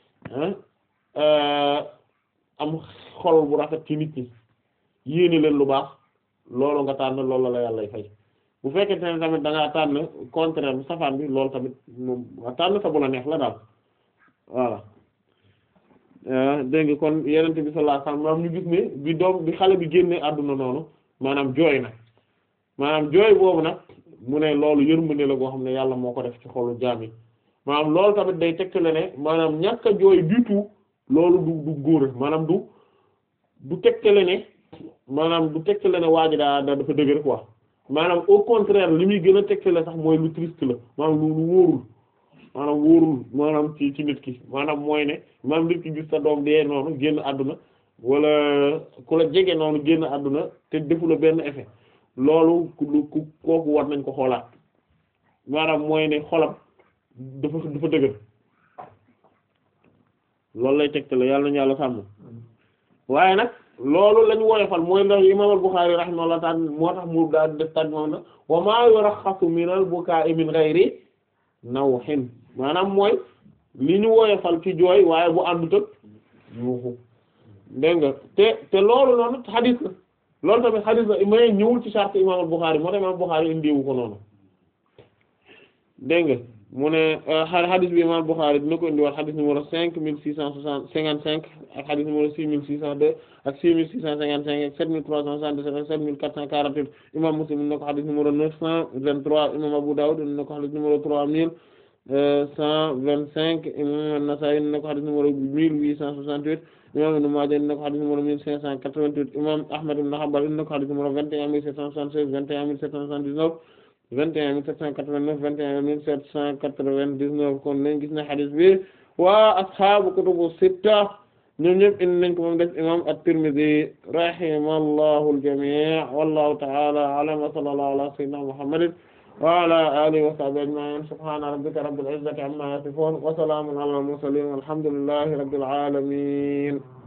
am xol bu rafet ci nit ñi yéene leen lu baax loolu nga tànn loolu la yàlla fay bu fekkente ne tamit da ngaa tànn contraire bi safaan bi loolu tamit moom nga tànn sa bu la neex la daal voilà dégg nga kon yenente bi sallallahu alayhi wasallam maanaam ñu gis ne bi doom bi xale bi génne àdduna noonu maanaam jooy na maanaam jooy boobu nag mu ne loolu yërmande la goo xam ne yàlla moo ko def ci xolu jaam yi maanaam loolu tamit day tegtale ne maanaam ñàkk a jooy du tout loolu du du góor maanaam du du tegtale ne maanaam du tegtale ne waa ji daa daa dafa dëgg rek quoi maanaam au contraire li muy gën a tegtale sax mooy lu triste la maanaam lu lu wóorul maanaam wóorul maanaam ci ci nit ki maanaam mooy ne maanaam nit ki gis sa doom dee noonu génn àdduna wala ku la jege noonu génn àdduna te defu la benn effet loolu ku ku kooku war nañ ko xoolaat maanaam mooy ne xolam dafa dafa dëgër loolu lay tegtale yàlla nañu yàlla sàmm waaye nag loolu lañ woyofal mooy ndax imam al-Bukhari rahimahullah ta'ala moo tax mu daal def tànn moom na wa ma yurakhasu min al-buka'i min ghayri nawhin maanaam mooy li ñu woyofal ci jooy waaye bu àndut ak yuuxu dégg nga te te loolu noonu xadiis la loolu tamit xadiis la may ñëwul ci charte imam al-Bukhari moo tax imam al-Bukhari indiwu ko noonu dégg nga mu ne hadith bi imam Bukhari dina ko indi waat hadith numéro cinq mille six cent soixante cinquante cinq ak hadith numéro six mille six cent deux ak six mille six cent cinquante cinq ak sept mille trois cent soixante-dix-sept ak sept mille quatre cent quarante-huit imam Muslim dina ko hadith numéro neuf cent vingt-trois imam Abu Dawud dina ko hadith numéro trois mille cent vingt-cinq imam An-Nasa'i dina ko hadith numéro mille huit cent soixante-huit imam Ibn Maaja dina ko hadith numéro mille cinq cent quatre-vingt-huit imam Ahmad ibn Hanbal dina ko hadith numéro vingt et un mille sept cent soixante-seize vingt et un mille sept cent soixante-dix-neuf vingt et un mille sept cent quatre-vingt-neuf vingt et un mille sept cent quatre-vingt-dix-neuf kon nañ gis na hadith bi waa ashaabu kutubu sitta ñoom ñëpp indi nañ ko moom def imam at-Tirmidhi rahimallahu al-jami' wallahu ta'ala a'lam wa sallallahu ala sayyidina Muhammadin wa ala alihi wa sahbihi ajma'in subhana rabbika rabbil izzati amma yasifun wa salamun ala al-mursalin walhamdulillahi rabbil alamin